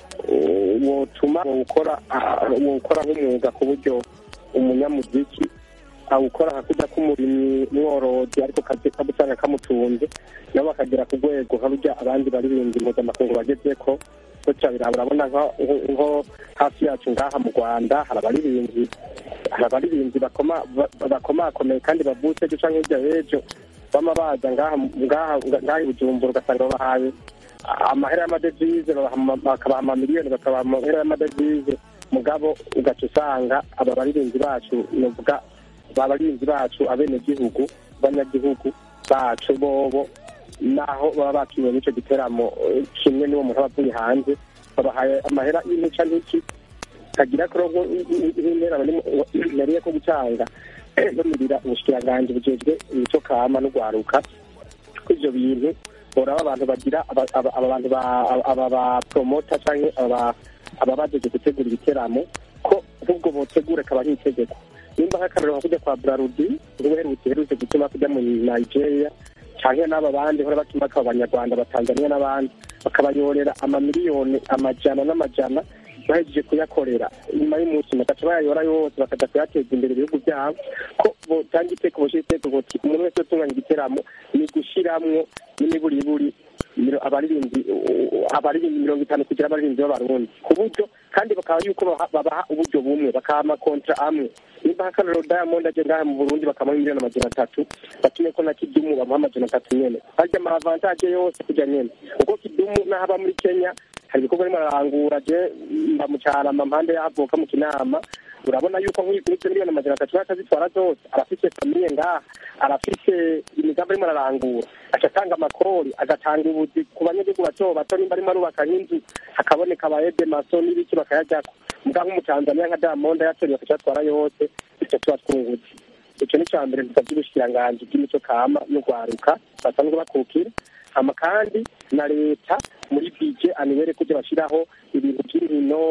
eh, wotuma wokora wokora nk'umwuga ku buryo umunyamuziki awukora hakujya k'umurimyi mworozi ariko kazi kabusanga kamutunze nabo bakagera ku rwego nka burya abandi baririmbyi mpuzamakungu bageze ko gutya biraba urabona nko- nko hafi yacu ngaha mu rwanda hari abaririmbyi hari abaririmbyi bakoma- ba- bakomakomeye kandi bavutse ejo canke hirya y'ejo bama baza ngaha ngaha ngaha i bujumbura ugasanga babahaye amahera y'amadevize babaha ama- bakabaha amamiliyoni bakabaha amahera y'amadevize mugabo ugaca usanga aba baririmbyi bacu novuga abarinzi bacu abenegihugu banyagihugu bacu bobo naho baba bakiriwe n'icyo giteramo eh, kimwe n'uwo muntu aba avuye hanze babahaye amahera y'imica n'iki kagira kurongo nk'intera nariye ko gutanga bamirira ubushikiranganji bujejwe imico kama n'ugwaruka ko ivyo bintu boraba abantu bagira aba aba- aba bantu ba- aba ba promota canke aba aba bajeje gutegura ibiteramo ko ahubwo botegura akaba ari itegeko nimba nk'akarero nka kujya kwa brarudi uherutse uherutse gutuma kujya mu nigeria canke n'aba bandi hora batuma akaba abanyarwanda batanzania n'abandi bakabayorera amamiliyoni amajana n'amajana bahejeje kuyakorera nyuma y'umunsi bagaca bayayora yose bakaja kuyateza imbere ibihugu byabo ko botanga iteko boshira iteko boti umuntu wese utunganya igiteramo ni gushiramwo n'imiburiburi miro- abaririmbyi abaririmbyi mirongo itanu kugira abaririmbyi b'abarundi ku buryo kandi bakaba yuko baha- babaha uburyo bumwe bakaha amakontra amwe nimba nk'akarero diamond aje ngaha mu burundi bakamuha miliyoni amajana atatu batume ko na kidumu bamuha amajana atatu nyene harya ama avantage yose kujya nyene kuko kidumu n'aho aba muri kenya hari ibikorwa arimo ararangura je mba mu carama mpande y'ahavuka mu kinama urabona yuko nk'izo miliyoni amajana atatu bakazitwara zose arafise famiye ngaha arafise imigambi arimo ararangura aca atanga amakori agatanga ubuzi ku banyagihugu bato bato nimba arimo arubaka nk'inzu hakaboneka abayede maso n'ibiki bakayajyako muga nk'umutanzaniya nka diamond yatoriye bakaca batwara yose bityo tuba twungutse ico ni ca mbere dusavye ubushikiranganji bw'imico kama n'ugwaruka basanzwe bakukira hama kandi na leta muri bije anibere kujya bashyiraho ibintu by'inkino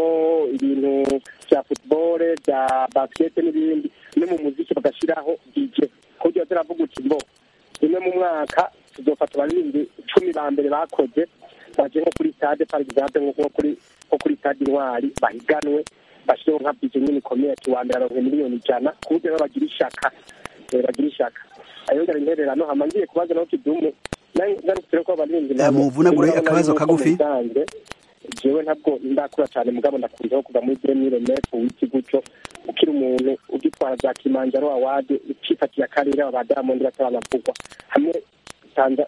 ibintu bya football bya basket n'ibindi no mu muziki bagashyiraho bije kuburyo ziravuga uti ngo rimwe mu mwaka tuzofata abaririmbyi cumi ba mbere bakoze baje nko kuri stade par exemple nko kuri nko kuri stade intwari bahiganwe bashyireho nka bije nyine ikomeye ati wa mbere aronke miliyoni ijana ku buryo rero bagira ishaka eh, bagira ishaka ayo ngara intererano hama ngiye kubaza naho kidumu ngarukire ko abarinzi Eh, muvunagure akabazo kagufi. jewe ntabwo ndakura cyane mugabo ndakuriho kuva muri demire mefu w'iki gutyo ukiri umuntu ugitwara za kimanjaro awadi ucifatiye akarere aba diamond bataranavugwa hamwe tanza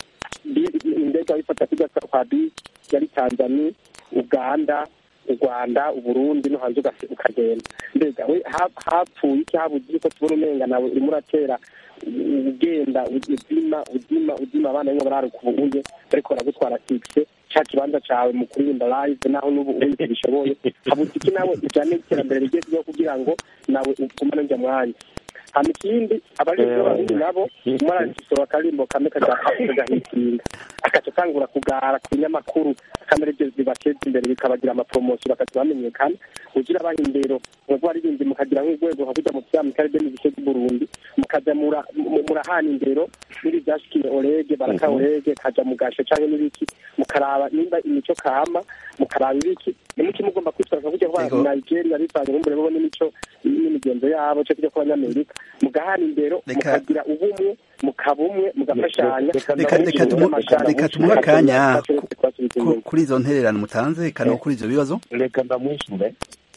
bi- indege wayifata kujya kwa bi yari tanzania uganda u rwanda uburundi no hanze ugase- ukagenda mbega we ha- hapfuye iki habuze ko tubona umenga nawe urimo uratera u- ugenda udima udima udima abana bamwe bararuka ubuye ariko baragutwara fikise ca kibanza cawe mu kuririmba live naho n'ubu ubundi bishoboye habuze iki nawe ujane iterambere rigezweho kugira ngo nawe ugumane njya mwanya hama ikindi abarinzi b'abarundi nabo umaragisoro akarimbo kamwe kagahitinga agaca atangura kugara ku binyamakuru akamera ibyo bibateza imbere bikabagira amapromosiyo bakaza bamenyekana ugira abaha indero mwebwe baririmbyi mukagira nk'urwego nka kujya mu vya mu karere mu gice cy'uburundi mukaja mura- mu- murahana indero n'ibi vyashikiye orege baraka orege kaja mu gasho canke n'ibiki mukaraba nimba imico kama mukaraba ibiki nimuki mugomba kwitwara nka kujya kuba Ego. nigeria bivanye n'umbure bo n'imico n'imigenzo yabo co kujya kubanyamerika mugahana indero Reka- mukagira ubumwe mukaba umwe mugafashanya Reka- reka tumu- reka tumuhe akanya ku- kuri izo ntererano mutanze eka no kuri ivyo bibazo reka ndamwishure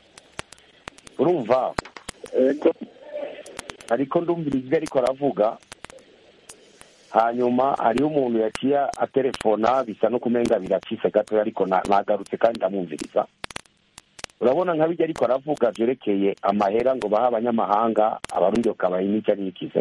urumva ego ariko ndumvira ijwi ariko aravuga hanyuma hariho umuntu yaciye aterefona bisa no kumenga biracitse gatoya ariko na- nagarutse kandi ndamwumviriza urabona nka bijya ariko aravuga byerekeye amahera ngo bahe abanyamahanga abarundi bakabaha n'icyo nikize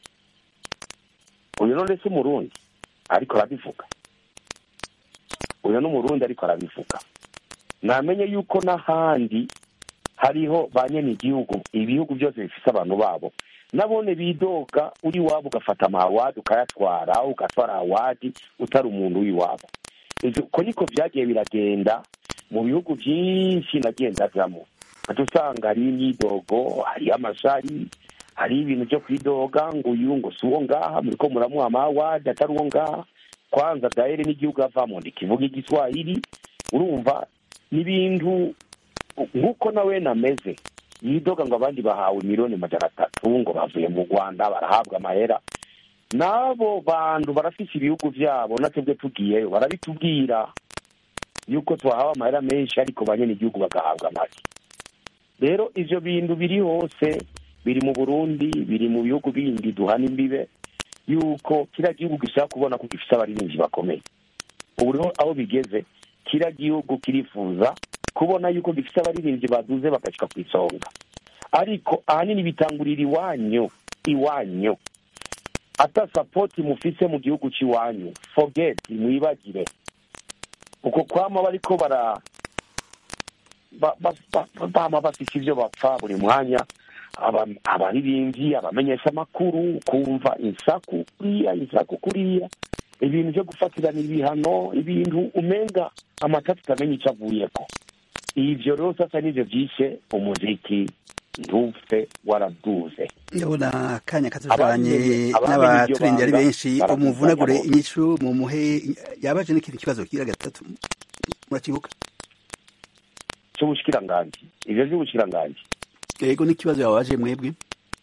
uyu none si umurundi ariko arabivuga uyu ni umurundi ariko arabivuga namenye yuko n'ahandi hariho ba nyene igihugu ibihugu byose bifise abantu babo nabone bidoga uri iwabo ugafata amawadi ukayatwara ugatwara awadi utari umuntu w'iwabo Ivyo- uko niko vyagiye biragenda mu bihugu vyinshi nagiye ndajamwo ati usanga hariho imyidogo hariho amashari hariho ibintu vyo kwidoga ngo uyu ngo si uwo ngaha muriko muramuha amawadi atari uwo ngaha kwanza dahere n'igihugu avamo ndikivuga igiswahili urumva n'ibintu nk'uko nawe nameze yidoga ngo abandi bahawe miliyoni majana atatu ngo bavuye mu rwanda barahabwa amahera n'abo bantu barafise ibihugu vyabo natwebwe tugiyeyo barabitubwira yuko twahawe amahera menshi ariko banyene igihugu bagahabwa make rero ivyo bintu biri hose biri mu burundi biri mu bihugu bindi duhana imbibe yuko kiriya gihugu gishaka kubona ko gifise abaririmbyi bakomeye ubu rero aho bigeze kiriya gihugu kirifuza kubona yuko gifite abaririmbyi baduze bagashika ku isonga ariko ahanini bitangurira iwanyu iwanyu ata sapoti mufise mu gihugu cy'iwanyu forget mwibagire uko kwama bariko bara ba- ba- ba- bama bafise ivyo bapfa buri mwanya aba- abaririmbyi abamenyesha amakuru kumva insaku kuriya insaku kuriya ibintu vyo gufatirana ibihano ibintu umenga amatatu utamenya ico avuyeko ivyo rero sasa nivyo vyishe umuziki ntupfe waraduze ndabona akanya katujanye Abamenye- abamenye n'abaturenge ari iryo banga benshi barakusanya umuvunagure bose. inyishu mu muhe yabaje n'ikindi kibazo kigira gatatu murakibuka c'ubushikiranganji ivyo vy'ubushikiranganji yego n'ikibazo yabaje mwebwe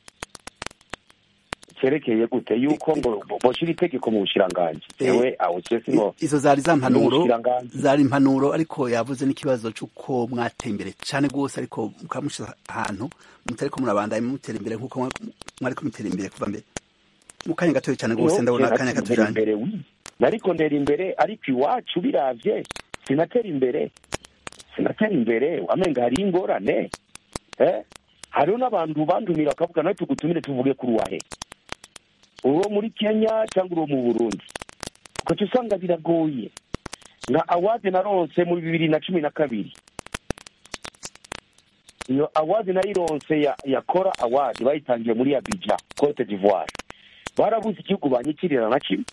cerekeye gute yuko ngo bo- boshira itegeko mu bushikiranganji Eh, ewe aho cese ngo izo zari za mpanuro n'ubushikiranganji. zari impanuro ariko yavuze n'ikibazo c'uko mwateye imbere cane rwose ariko mukamushiza ahantu mutariko murabandanya mutera imbere nk'uko mwa- mwariko mutera imbere kuva mbere mu kanya gatoya cane rwose Iyo ndabona kera akanya turi katujanye imbere wi nariko ndera imbere ariko iwacu biravye sinatera imbere sinatera imbere wamenga hariho ingorane eh? hariho n'abantu bandumira bakavuga nawe tugutumire tuvuge kuri wahe uwo muri kenya cyangwa uwo mu burundi ugaca usanga biragoye nka awadi naronse muri bibiri na cumi na kabiri iyo awadi nayironse ya, ya kora awadi bayitangiye muri abija cote d'ivoire barabuze igihugu banyikirira na kimwe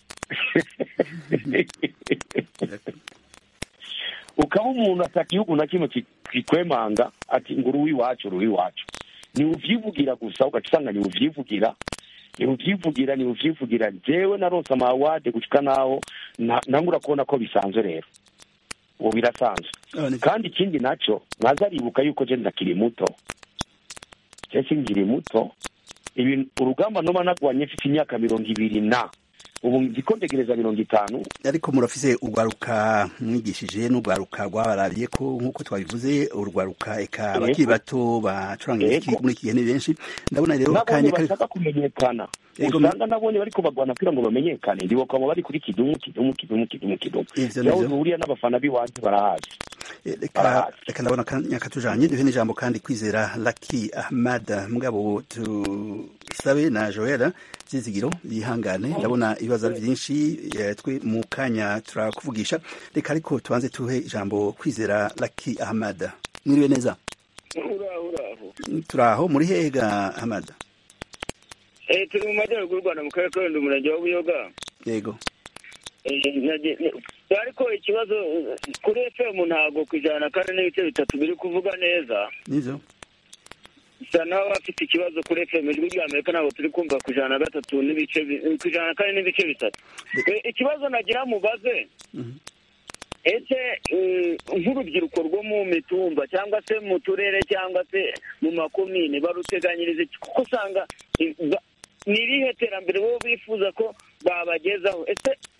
ukaba umuntu ata gihugu na kimwe ki- kikwemanga ati ngo uri uw'iwacu uri uw'iwacu ni uvyivugira gusa ugaca usanga ni uvyivugira ni uvyivugira ni uvyivugira jewe naronse amawade gushika naho na- nangura kubona ko bisanzwe rero ubu birasanzwe kandi ikindi naco mwaza aribuka yuko je ndakiri muto je sinkiri muto ibintu urugamba noba nagwanye mfite imyaka mirongo ibiri na ubu ndiko ndegereza mirongo itanu ariko murafise urwaruka mwigishije n'urwaruka rwabarariye ko nk'uko twabivuze urwaruka eka abakiri bato bacuranga imiziki muri iki gihe ni benshi ndabona rero nabonye akanya kari bashaka kumenyekana Yego, usanga nabonye bariko bagwana kugira ngo bamenyekane ndibuka bari kuri kidumu kidumu kidumu kidumu kidumu Ivyo yaho nivyo. duhuriye n'abafana b'iwanjye barahazi reka reka ndabona akanya katujanye duhe n'ijambo kandi kwizera Lucky Ahmad mugabo tusabe na Joel Zizigiro yihangane ndabona ibibazo ari byinshi eh, twe mu kanya turakuvugisha reka ariko tubanze tuhe ijambo kwizera Lucky Ahmad mwiriwe neza uraho uraho turaho muri hega Ahmad Eh, turi mu majyaruguru y'u rwanda mu karere ka rulindo umurenge wa buyoga yego Eh, nage- ne- ariko ikibazo eh, kuri fm ntabwo ku ijana na kane n'ibice bitatu biri kuvuga neza nivyo bisa naho bafite ikibazo kuri fm ijwi rya amerika ntabwo turi kumva ku ijana na gatatu n'ibice bi- ku ijana na kane n'ibice bitatu Eh, ikibazo nagira mubaze ese eh, nk'urubyiruko rwo mu mitumba cyangwa se mu turere cyangwa se mu makomine baruteganyiriza iki kuko usanga eh, ba- ni irihe terambere bo bifuza ko babagezaho ese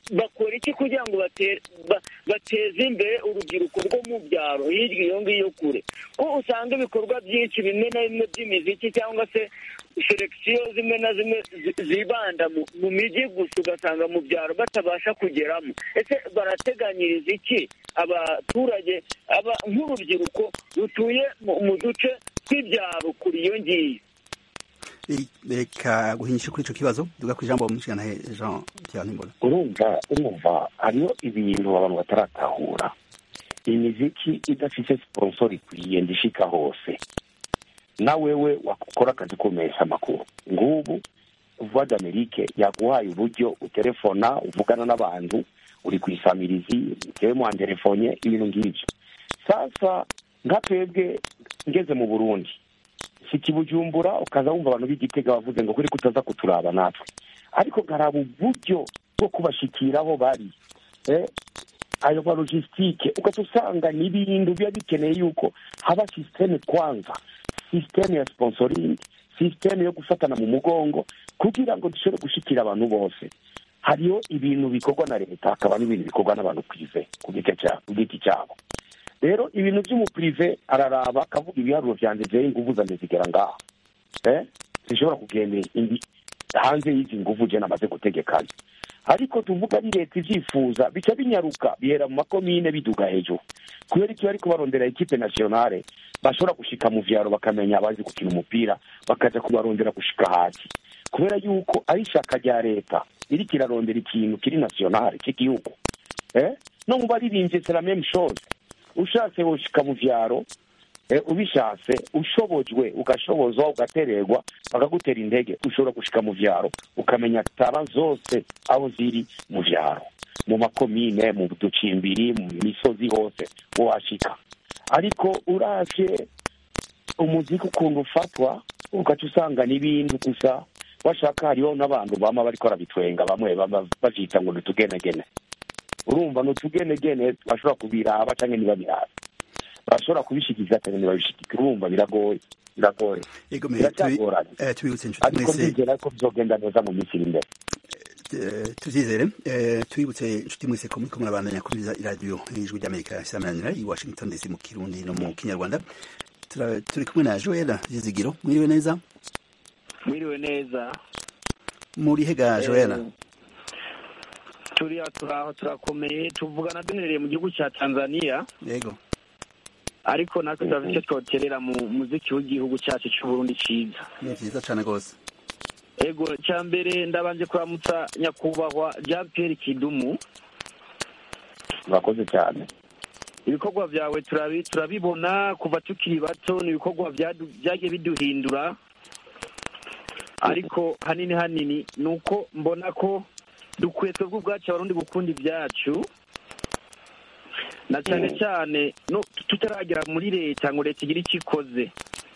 bakora iki kugira ngo bate- ba- bateze imbere urubyiruko rwo mu byaro hirya iyo ngiyo kure ko usanga ibikorwa byinshi bimwe na bimwe by'imiziki cyangwa se selekisiyo zimwe na zimwe zi- zibanda mu, mu mijyi gusa ugasanga mu byaro batabasha kugeramo ese barateganyiriza iki abaturage aba nk'urubyiruko rutuye mu, mu duce tw'ibyaro kuri iyo ngiyo I- reka guhinyisha kuri ico kibazo duga ku ijambo mushikana Jean Pierre Nimbona urumva urumva hariho ibintu abantu bataratahura imiziki idafite sponsor ikwiye ndishika hose na wewe wakora akazi kumesha amakuru ngubu voix d'amerique yaguhaye uburyo utelefona uvugana n'abantu uri ku isamirizi tewe mwanterefonye ibintu ng'ivyo sasa nka twebwe ngeze mu burundi siki bujumbura ukaza wumva abantu b'igitega bavuze ngo kuri kutaza kuturaba natwe ariko nkaraba uburyo bwo kubashikira aho bari eh, ayo ma logistique ugaca usanga ni ibintu biba bikeneye yuko haba systeme kwanza systeme ya sponsoring systeme yo gufatana mu mugongo kugira ngo dushobore gushikira abantu bose hariho ibintu bikorwa na leta hakaba n'ibintu bikorwa n'abantu prive ku giti cyabo ku giti cyabo rero ibintu by'umupurive araraba akavuga ibiharuro vyanjye vyewe inguvu zanjye zigera ngaha eh zishobora kugenda indi hanze y'izi nguvu je namaze gutegekanya ariko tuvuga ari leta ivyifuza bica binyaruka bihera mu makomine biduga hejuru kubera iki bariko barondera ekipe nationale bashobora gushika mu vyaro bakamenya abazi gukina umupira bakaja kubarondera gushika hasi kubera yuko ari ishaka rya leta iriko irarondera ikintu kiri nationale c'igihugu eh no mu baririmbye c'est la même chose ushatse woshika mu vyaro eh, ubishatse ushobojwe ugashobozwa ugatererwa bakagutera intege ushobora gushika mu vyaro ukamenya tara zose aho ziri mu vyaro mu makomine mu ducimbiri mu misozi hose wohashika ariko uravye umuziki ukuntu ufatwa ugaca usanga n'ibintu gusa washaka hariho n'abantu bama bariko barabitwenga bamwe baba bavyita ngo nitugenegene urumva nutugenegene bashobora kubiraba canke ntibabiraba bashobora kubishikiza canke ntibabishikike urumva biragoye biragoye Ego me biracyagoranye eh, tubibutse inshuti ariko mwese ndizera ko bizogenda neza mu minsi iri imbere eh, tuvyizere eh, tubibutse inshuti mwese ko muriko murabandanya kumviriza iradiyo y'ijwi ry'Amerika isamanira i Washington DC mu Kirundi no mu Kinyarwanda Tura- turi kumwe na Joel Zizigiro mwiriwe neza mwiriwe neza muri hega Joel Eh, turiya turaho turakomeye tuvugana duherereye mu gihugu cya tanzania yego ariko natwe turafite icyo twoterera mu muziki w'igihugu cyacu cy'uburundi cyiza ni vyiza cane gose ego cya mbere ndabanje kuramutsa nyakubahwa jean pierre kidumu murakoze cyane ibikorwa byawe turabi- turabibona kuva tukiri bato ni ibikorwa byadu- byagiye biduhindura ariko hanini hanini ni uko mbona ko dukwiye twebwe ubwacu abarundi gukunda ibyacu na cyane cyane no tutaragera muri leta ngo leta igire icyo ikoze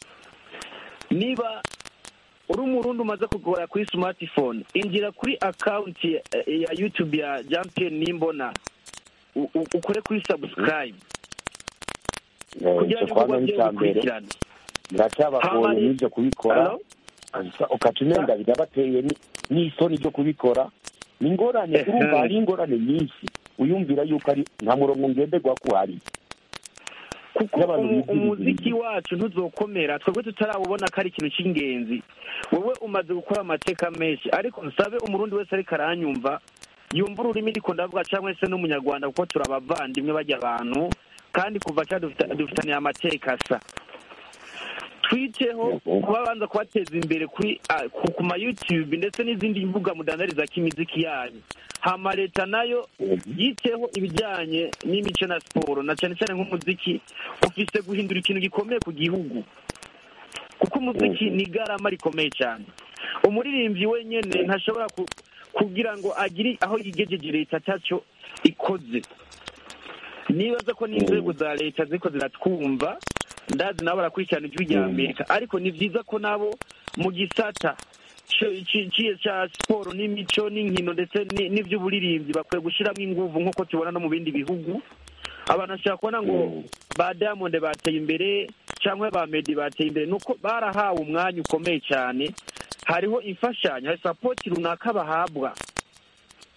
niba uri umurundi umaze kugora kuri smartphone injira kuri akawunti ya, ya youtube ya jean pierre nimbona u- u- ukore kuri subscribe Eh, kugira ico ngo kwanza ibikorwa ni byo icya mbere bikurikirane biracyabagoye Hama- n'ibyo kubikora Hello? Asa- ukaca umenga birabateye ni- n'isoni ryo kubikora ni ingorane Ehe. urumva hari ingorane nyinshi uyumvira yuko ari nta murongo ngenderwa ko hari kuko Y'abantu umu- bigira umuziki wacu ntuzokomera twebwe tutarabubona ko ari ikintu cy'ingenzi wowe umaze gukora amateka menshi ariko nsabe umurundi wese ariko aranyumva yumva ururimi ndiko ndavuga cyangwa se n'umunyarwanda kuko turi abavandimwe bajya abantu kandi kuva kera dufita- dufitaniye amateka asa twiteho kuba banza kubateza imbere kuri ah, ku ku ma youtube ndetse n'izindi mbuga mudandariza k'imiziki yanyu hama leta nayo yiteho ibijyanye n'imico na siporo na cyane cyane nk'umuziki ufise guhindura ikintu gikomeye ku gihugu kuko umuziki ni igarama rikomeye cyane umuririmbyi wenyine ntashobora ku- kugira ngo agire aho yigejeje leta atacyo ikoze nibaza ko n'inzego za leta ziko ziratwumva ndazi nabo barakurikirana ijwi rya amerika ariko ni byiza ko nabo mu gisata ci- ci- ci- cya siporo n'imico n'inkino ndetse ni- n'iby'uburirimbyi bakwiye gushyiramo inguvu nk'uko tubona no mu bindi bihugu abantu bashobora kubona ngo ba diamond bateye imbere cyangwa ba medi bateye imbere nuko barahawe umwanya ukomeye cyane hariho imfashanyo hari sapoti runaka bahabwa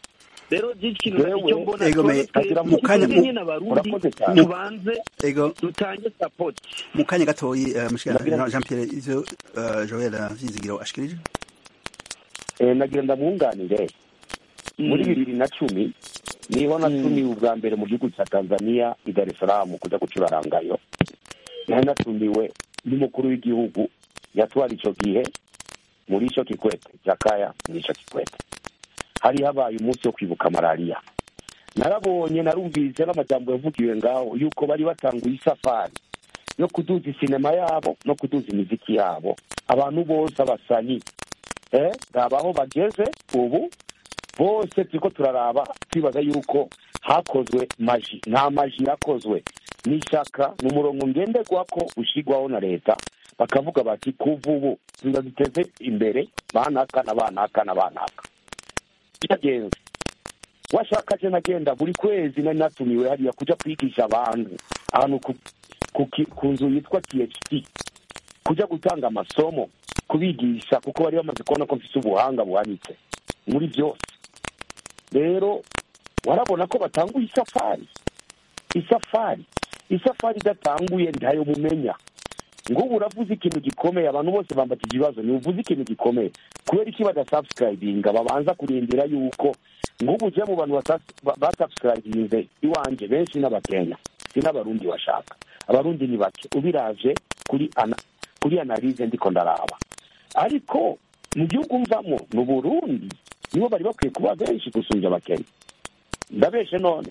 rero ikintu icyo mbona Ego, me- tuba mu kanya- twebwe nyine abarundi Urakoze cyane. tubanze ego dutange sapoti mu kanya gatoyi uh, mushikana Jean Pierre ivyo uh, Joel Vyizigiro ashikirije Eh, nagira ndamwunganire muri bibiri na cumi niho natumiwe ubwa mbere mu gihugu cya tanzania i dar es salaam kuja gucurarangayo nari natumiwe n'umukuru w'igihugu yatwara ico gihe muri ico kikwete jakaya muri ico kikwete hari habaye umunsi wo kwibuka malariya narabonye narumvise n'amajambo yavugiwe ngaho yuko bari batanguye isafari yo kuduza isinema yabo no kuduza imiziki yabo abantu bose abasanyi eh raba aho bageze ubu bose turiko turaraba twibaza yuko hakozwe maji nta maji yakozwe n'ishaka ni umurongo ngenderwako ushigwaho na leta bakavuga bati kuva ubu tuza duteze imbere banaka na banaka na banaka byagenze washaka je nagenda buri kwezi nari natumiwe hariya kuja kwigisha abantu ahantu ku, ku, ki- ku nzu yitwa THT kuja gutanga amasomo kubigisha kuko bari bamaze kubona ko mfise ubuhanga buhanitse muri byose rero warabona ko batanguye isafari isafari isafari idatanguye ntayo mumenya ngubu uravuze ikintu gikomeye abantu bose bambatije ibibazo ntibuvuze ikintu gikomeye kubera iki badasubscribinga babanza kurindira yuko ngubu uje mu bantu basubscribinze iwanje benshi n'abakenya si n'abarundi bashaka abarundi ni bake ubiravye kuri ana, kuri analize ndiko ndaraba ariko mu gihugu mvamo ni uburundi nibo bari bakwiye kuba benshi gusumvya abakenya ndabeshe none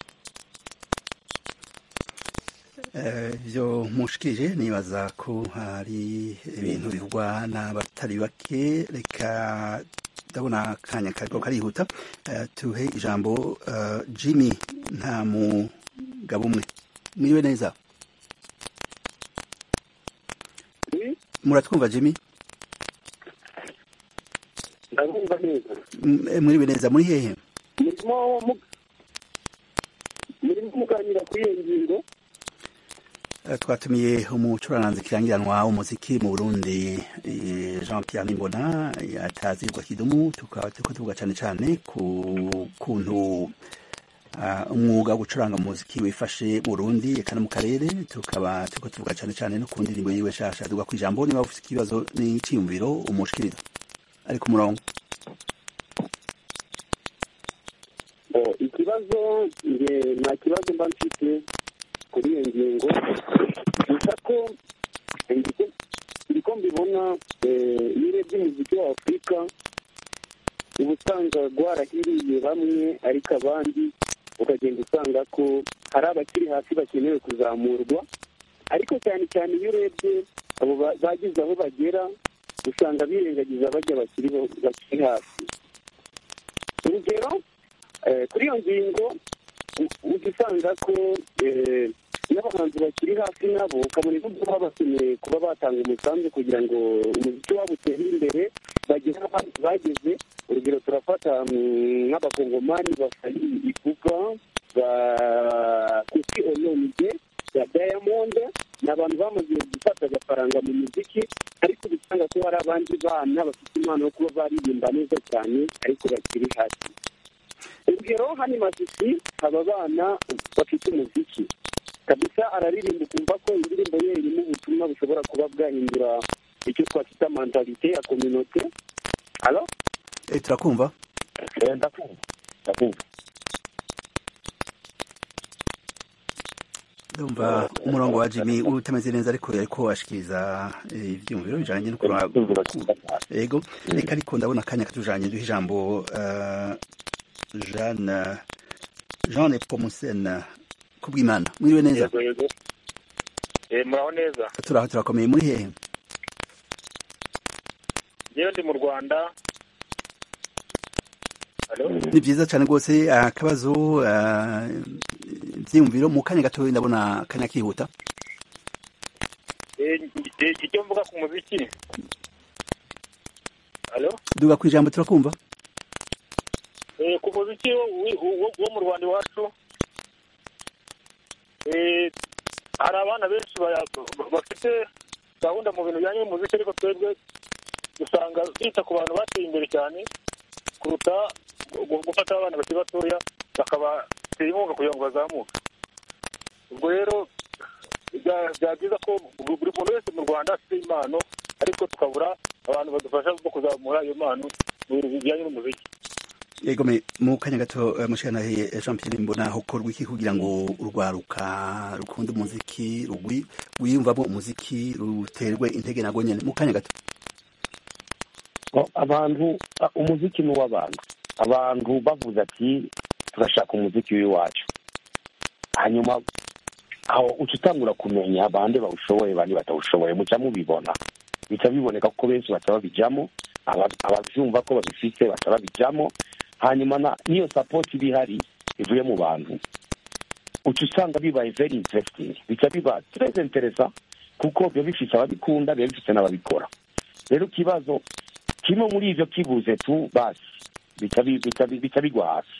ivyo mushikirije nibaza ko hari ibintu bivugwa n'abatari bake reka ndabona akanya kariko karihuta Eh, tuhe ijambo eh, jimmy nta mugabo umwe mwiriwe neza muratwumva jimmy ndabumva neza M- eh, mwiriwe neza muri hehe murimo mu- murimo muganira kuri iyo ngingo Eh, twatumiye umucuranzi kirangiranwa w'umuziki mu burundi eh, jean pierre nimbona yatazirwa kidumu tukaba turiko tuvuga cane cane ku kuntu ah, umwuga wo gucuranga umuziki wifashe mu burundi eka no mu karere tukaba turiko tuvuga cane cane no ku ndirimbo yiwe shasha duga kw'ijambo niba ufise ikibazo n'iciyumviro umushikiriza ari ku murongo Oh, ikibazo nge nta kibazo mba mfite kuri iyo ngingo gusa ko ndiko- ndiko mbibona eh, iyo urebye umuziki wa afurika uba usanga rwarahiriye bamwe ariko abandi ukagenda usanga ko hari abakiri hasi bakenewe kuzamurwa ariko cyane cyane iyo urebye abo ba- bagize aho bagera usanga birengagiza bajya bakiri bo- bakiri hasi urugero eh, kuri iyo ngingo u- ujya usanga ko eh, n'abahanzi bakiri hasi nabo ukabona ibyo baba bakeneye kuba batanga umusanzu kugira ngo umuziki wabo utere imbere bagere aho abandi bageze urugero turafata mm, nk'abakongomani bafari ivuga ba kuki olomide ya diamond ni abantu bamaze gufata agafaranga mu muziki ariko uba usanga ko hari abandi bana bafite impano yo kuba baririmba neza cyane ariko bakiri hasi urugero hano i masisi aba bana bafite umuziki kabisa araririmba ukumva ko indirimbo ye irimo ubutumwa bushobora kuba bwahindura icyo twakwita mentalite ya kominote alo Eh, turakumva ndakumva ndakumva ndumva umurongo wa jimmy utameze neza ariko yariko ashikiriza eh, ivyiyumviro bijanye no kuraba ego reka ariko ndabona akanya katujanye duha ijambo eh, jeanne jean pomusen kubw'imana mwiriwe neza yego yego Eh, muraho neza turaho turakomeye muri hehe yewe ndi mu rwanda Halo? ni vyiza cane rwose akabazo eh, ivyiyumviro mu kanya gatoya ndabona akanya kihuta Eh, eh, icyo mvuga ku muziki Halo? duga kw'ijambo turakumva Eh, ku muziki wo- wo- wo wo mu rwanda iwacu eh, hari abana benshi baya- bafite gahunda mu bintu bijyanye n'umuziki ariko twebwe usanga bita ku bantu bateye imbere cyane kuruta gu- gufata abana bakiri batoya bakabatera inkunga kugira ngo bazamuke ubwo rero bya- byaba byiza ko buri buri muntu wese mu rwanda afite impano ariko tukabura abantu badufasha mu kuzamura iyo mpano mu bintu bijyanye n'umuziki yego me mu kanya gato eh, mushikanahe eh, Jean Pierre mbona hokorwa iki kugira ngo urwaruka rukunda umuziki rugwi wiyumvamo umuziki ruterwe intege nago nyene mu kanya gato Ngo abantu a- umuziki ni uw'abantu abantu bavuze ati turashaka umuziki w'iwacu hanyuma aho uca utangura kumenya bande bawushoboye bandi batawushoboye muca mubibona bica biboneka ko benshi baca babijamo aba- abavyumva ko babifise baca babijamo hanyuma na niyo sapoti iba ihari ivuye mu bantu uca usanga bibaye very interesting bica biba très interessant kuko biba bifise ababikunda biba bifise n'ababikora rero ikibazo kimwe muri ivyo kibuze tu basi bica bi- bica bi- bica bigwa hasi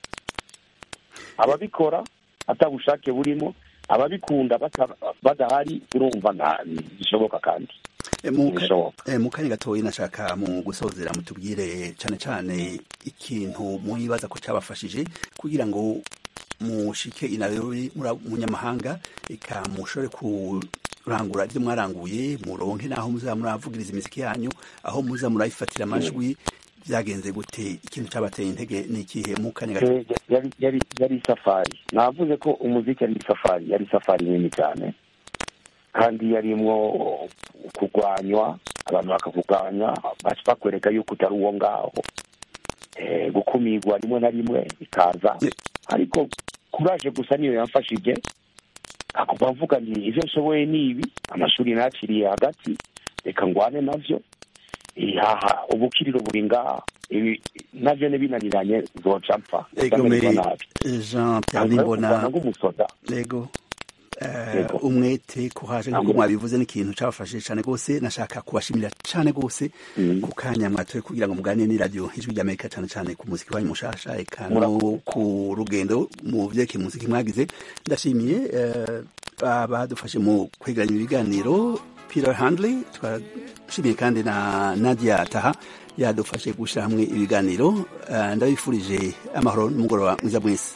ababikora atabushake burimo ababikunda bata- badahari urumva nta bishoboka kandi Eh, mu ka- Ntibishoboka. eh, mu kanya gatoya nashaka mu gusozera mutubwire cane cane ikintu mwibaza ko cabafashije kugira ngo mushike inabirori munyamahanga eka mushobore kurangura ibyo mwaranguye muronke naho muza muravugiriza imiziki yanyu aho muza murayifatira amajwi byagenze gute ikintu cabateye intege ni ikihe mu kanya gato Eh, yari yari yari isafari navuze ko umuziki yari isafari yari isafari nini cyane kandi yarimwo kurwanywa abantu bakakurwanya baca bakwereka yuko utari uwo ngaho Eh, gukumirwa rimwe na rimwe bikaza ariko kuraje gusa niyo yamfashije akuba mvuga nti ivyo nshoboye ni ibi amashuri nakiriye hagati reka ngwane navyo haha ubukiriro buri ngaha ibi navyo nebinaniranye zoca mpfa Ego me Ndamererwa nabi. Jean Pierre Ntabwo Nimbona kurwana nk'umusoda Ego eh, Yego. umwete kuhaje nk'uko Ntabwo- mwabivuze n'ikintu cabafashije cane gose nashaka kubashimira cane gose ku kanya mwatoye kugira ngo muganire n'iradiyo ijwi ry'Amerika cane cane ku muziki wanyu mushasha eka no Murakoze. ku rugendo mu vyerekeye umuziki mwagize ndashimiye eh, abadufashe mu kwegeranya ibiganiro Peter Handley twashimiye kandi na Nadia Taha yadufashe gushira hamwe ibiganiro Eh, ndabifurije amahoro n'umugoroba mwiza mwese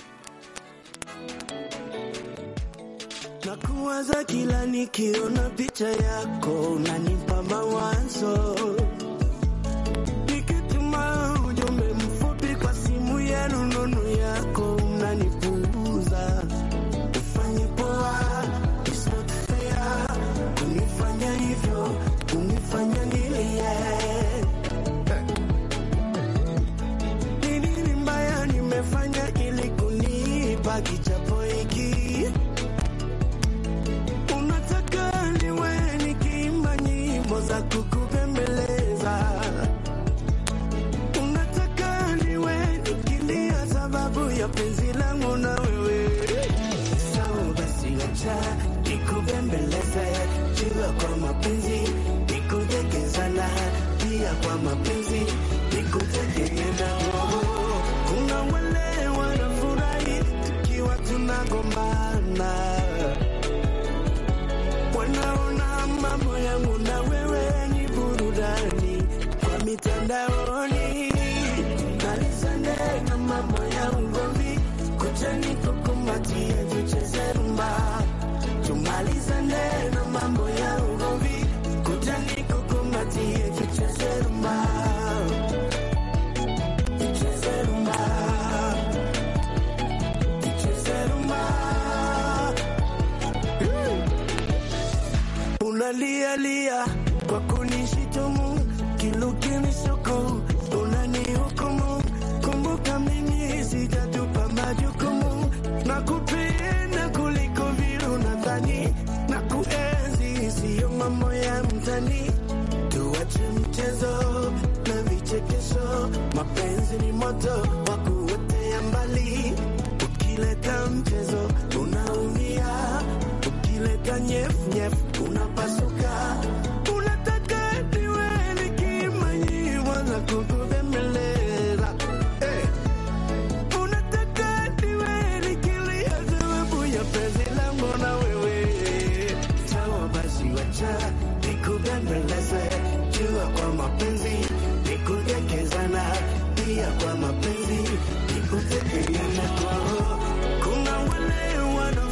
Nakuwaza kila nikiona picha yako, unanipa mawazo. Nikituma ujumbe mfupi kwa simu ya rununu yako, unanipuuza. Ufanye poa, it's not fair. Kunifanya hivyo, kunifanya nilie. Ni nini mbaya nimefanya ili kunipa kichapo hiki? Unataka niwe nikiimba nyimbo za kukupembeleza, unataka niwe nikilia sababu ya penzi langu na wewe. Sawa basi, acha nikupembeleze, jua kwa mapenzi nikutekezana, pia kwa mapenzi nikutegemea. Kuna wale wanafurahi tukiwa tunagombana wanaona mambo yangu na wewe ni burudani kwa mitandaoni, malizane na mambo ya ugomvi, kucha nikukumbatie, tucheze rumba, tumalizane na mambo ya ugomvi, kucha nikukumbatie, tucheze rumba, tucheze rumba, tucheze rumba. unalialia kwa kunishitumu, kilukinishuku unanihukumu. Kumbuka mimi sijatupa majukumu, na kupenda kuliko vile unadhani, na kuenzi siyo mambo ya mtani. Tuache mchezo na vichekesho, mapenzi ni moto wa kuotea mbali. Ukileta mchezo unaumia, ukileta nyefu unapasuka. Unataka niwe nikiimba nyimbo za kukubembeleza eh. Unataka niwe nikilia sababu ya penzi langu na wewe. Sawa basi, wacha nikubembeleze, jua kwa mapenzi nikudekezana, pia kwa mapenzi ikuze pigana kwao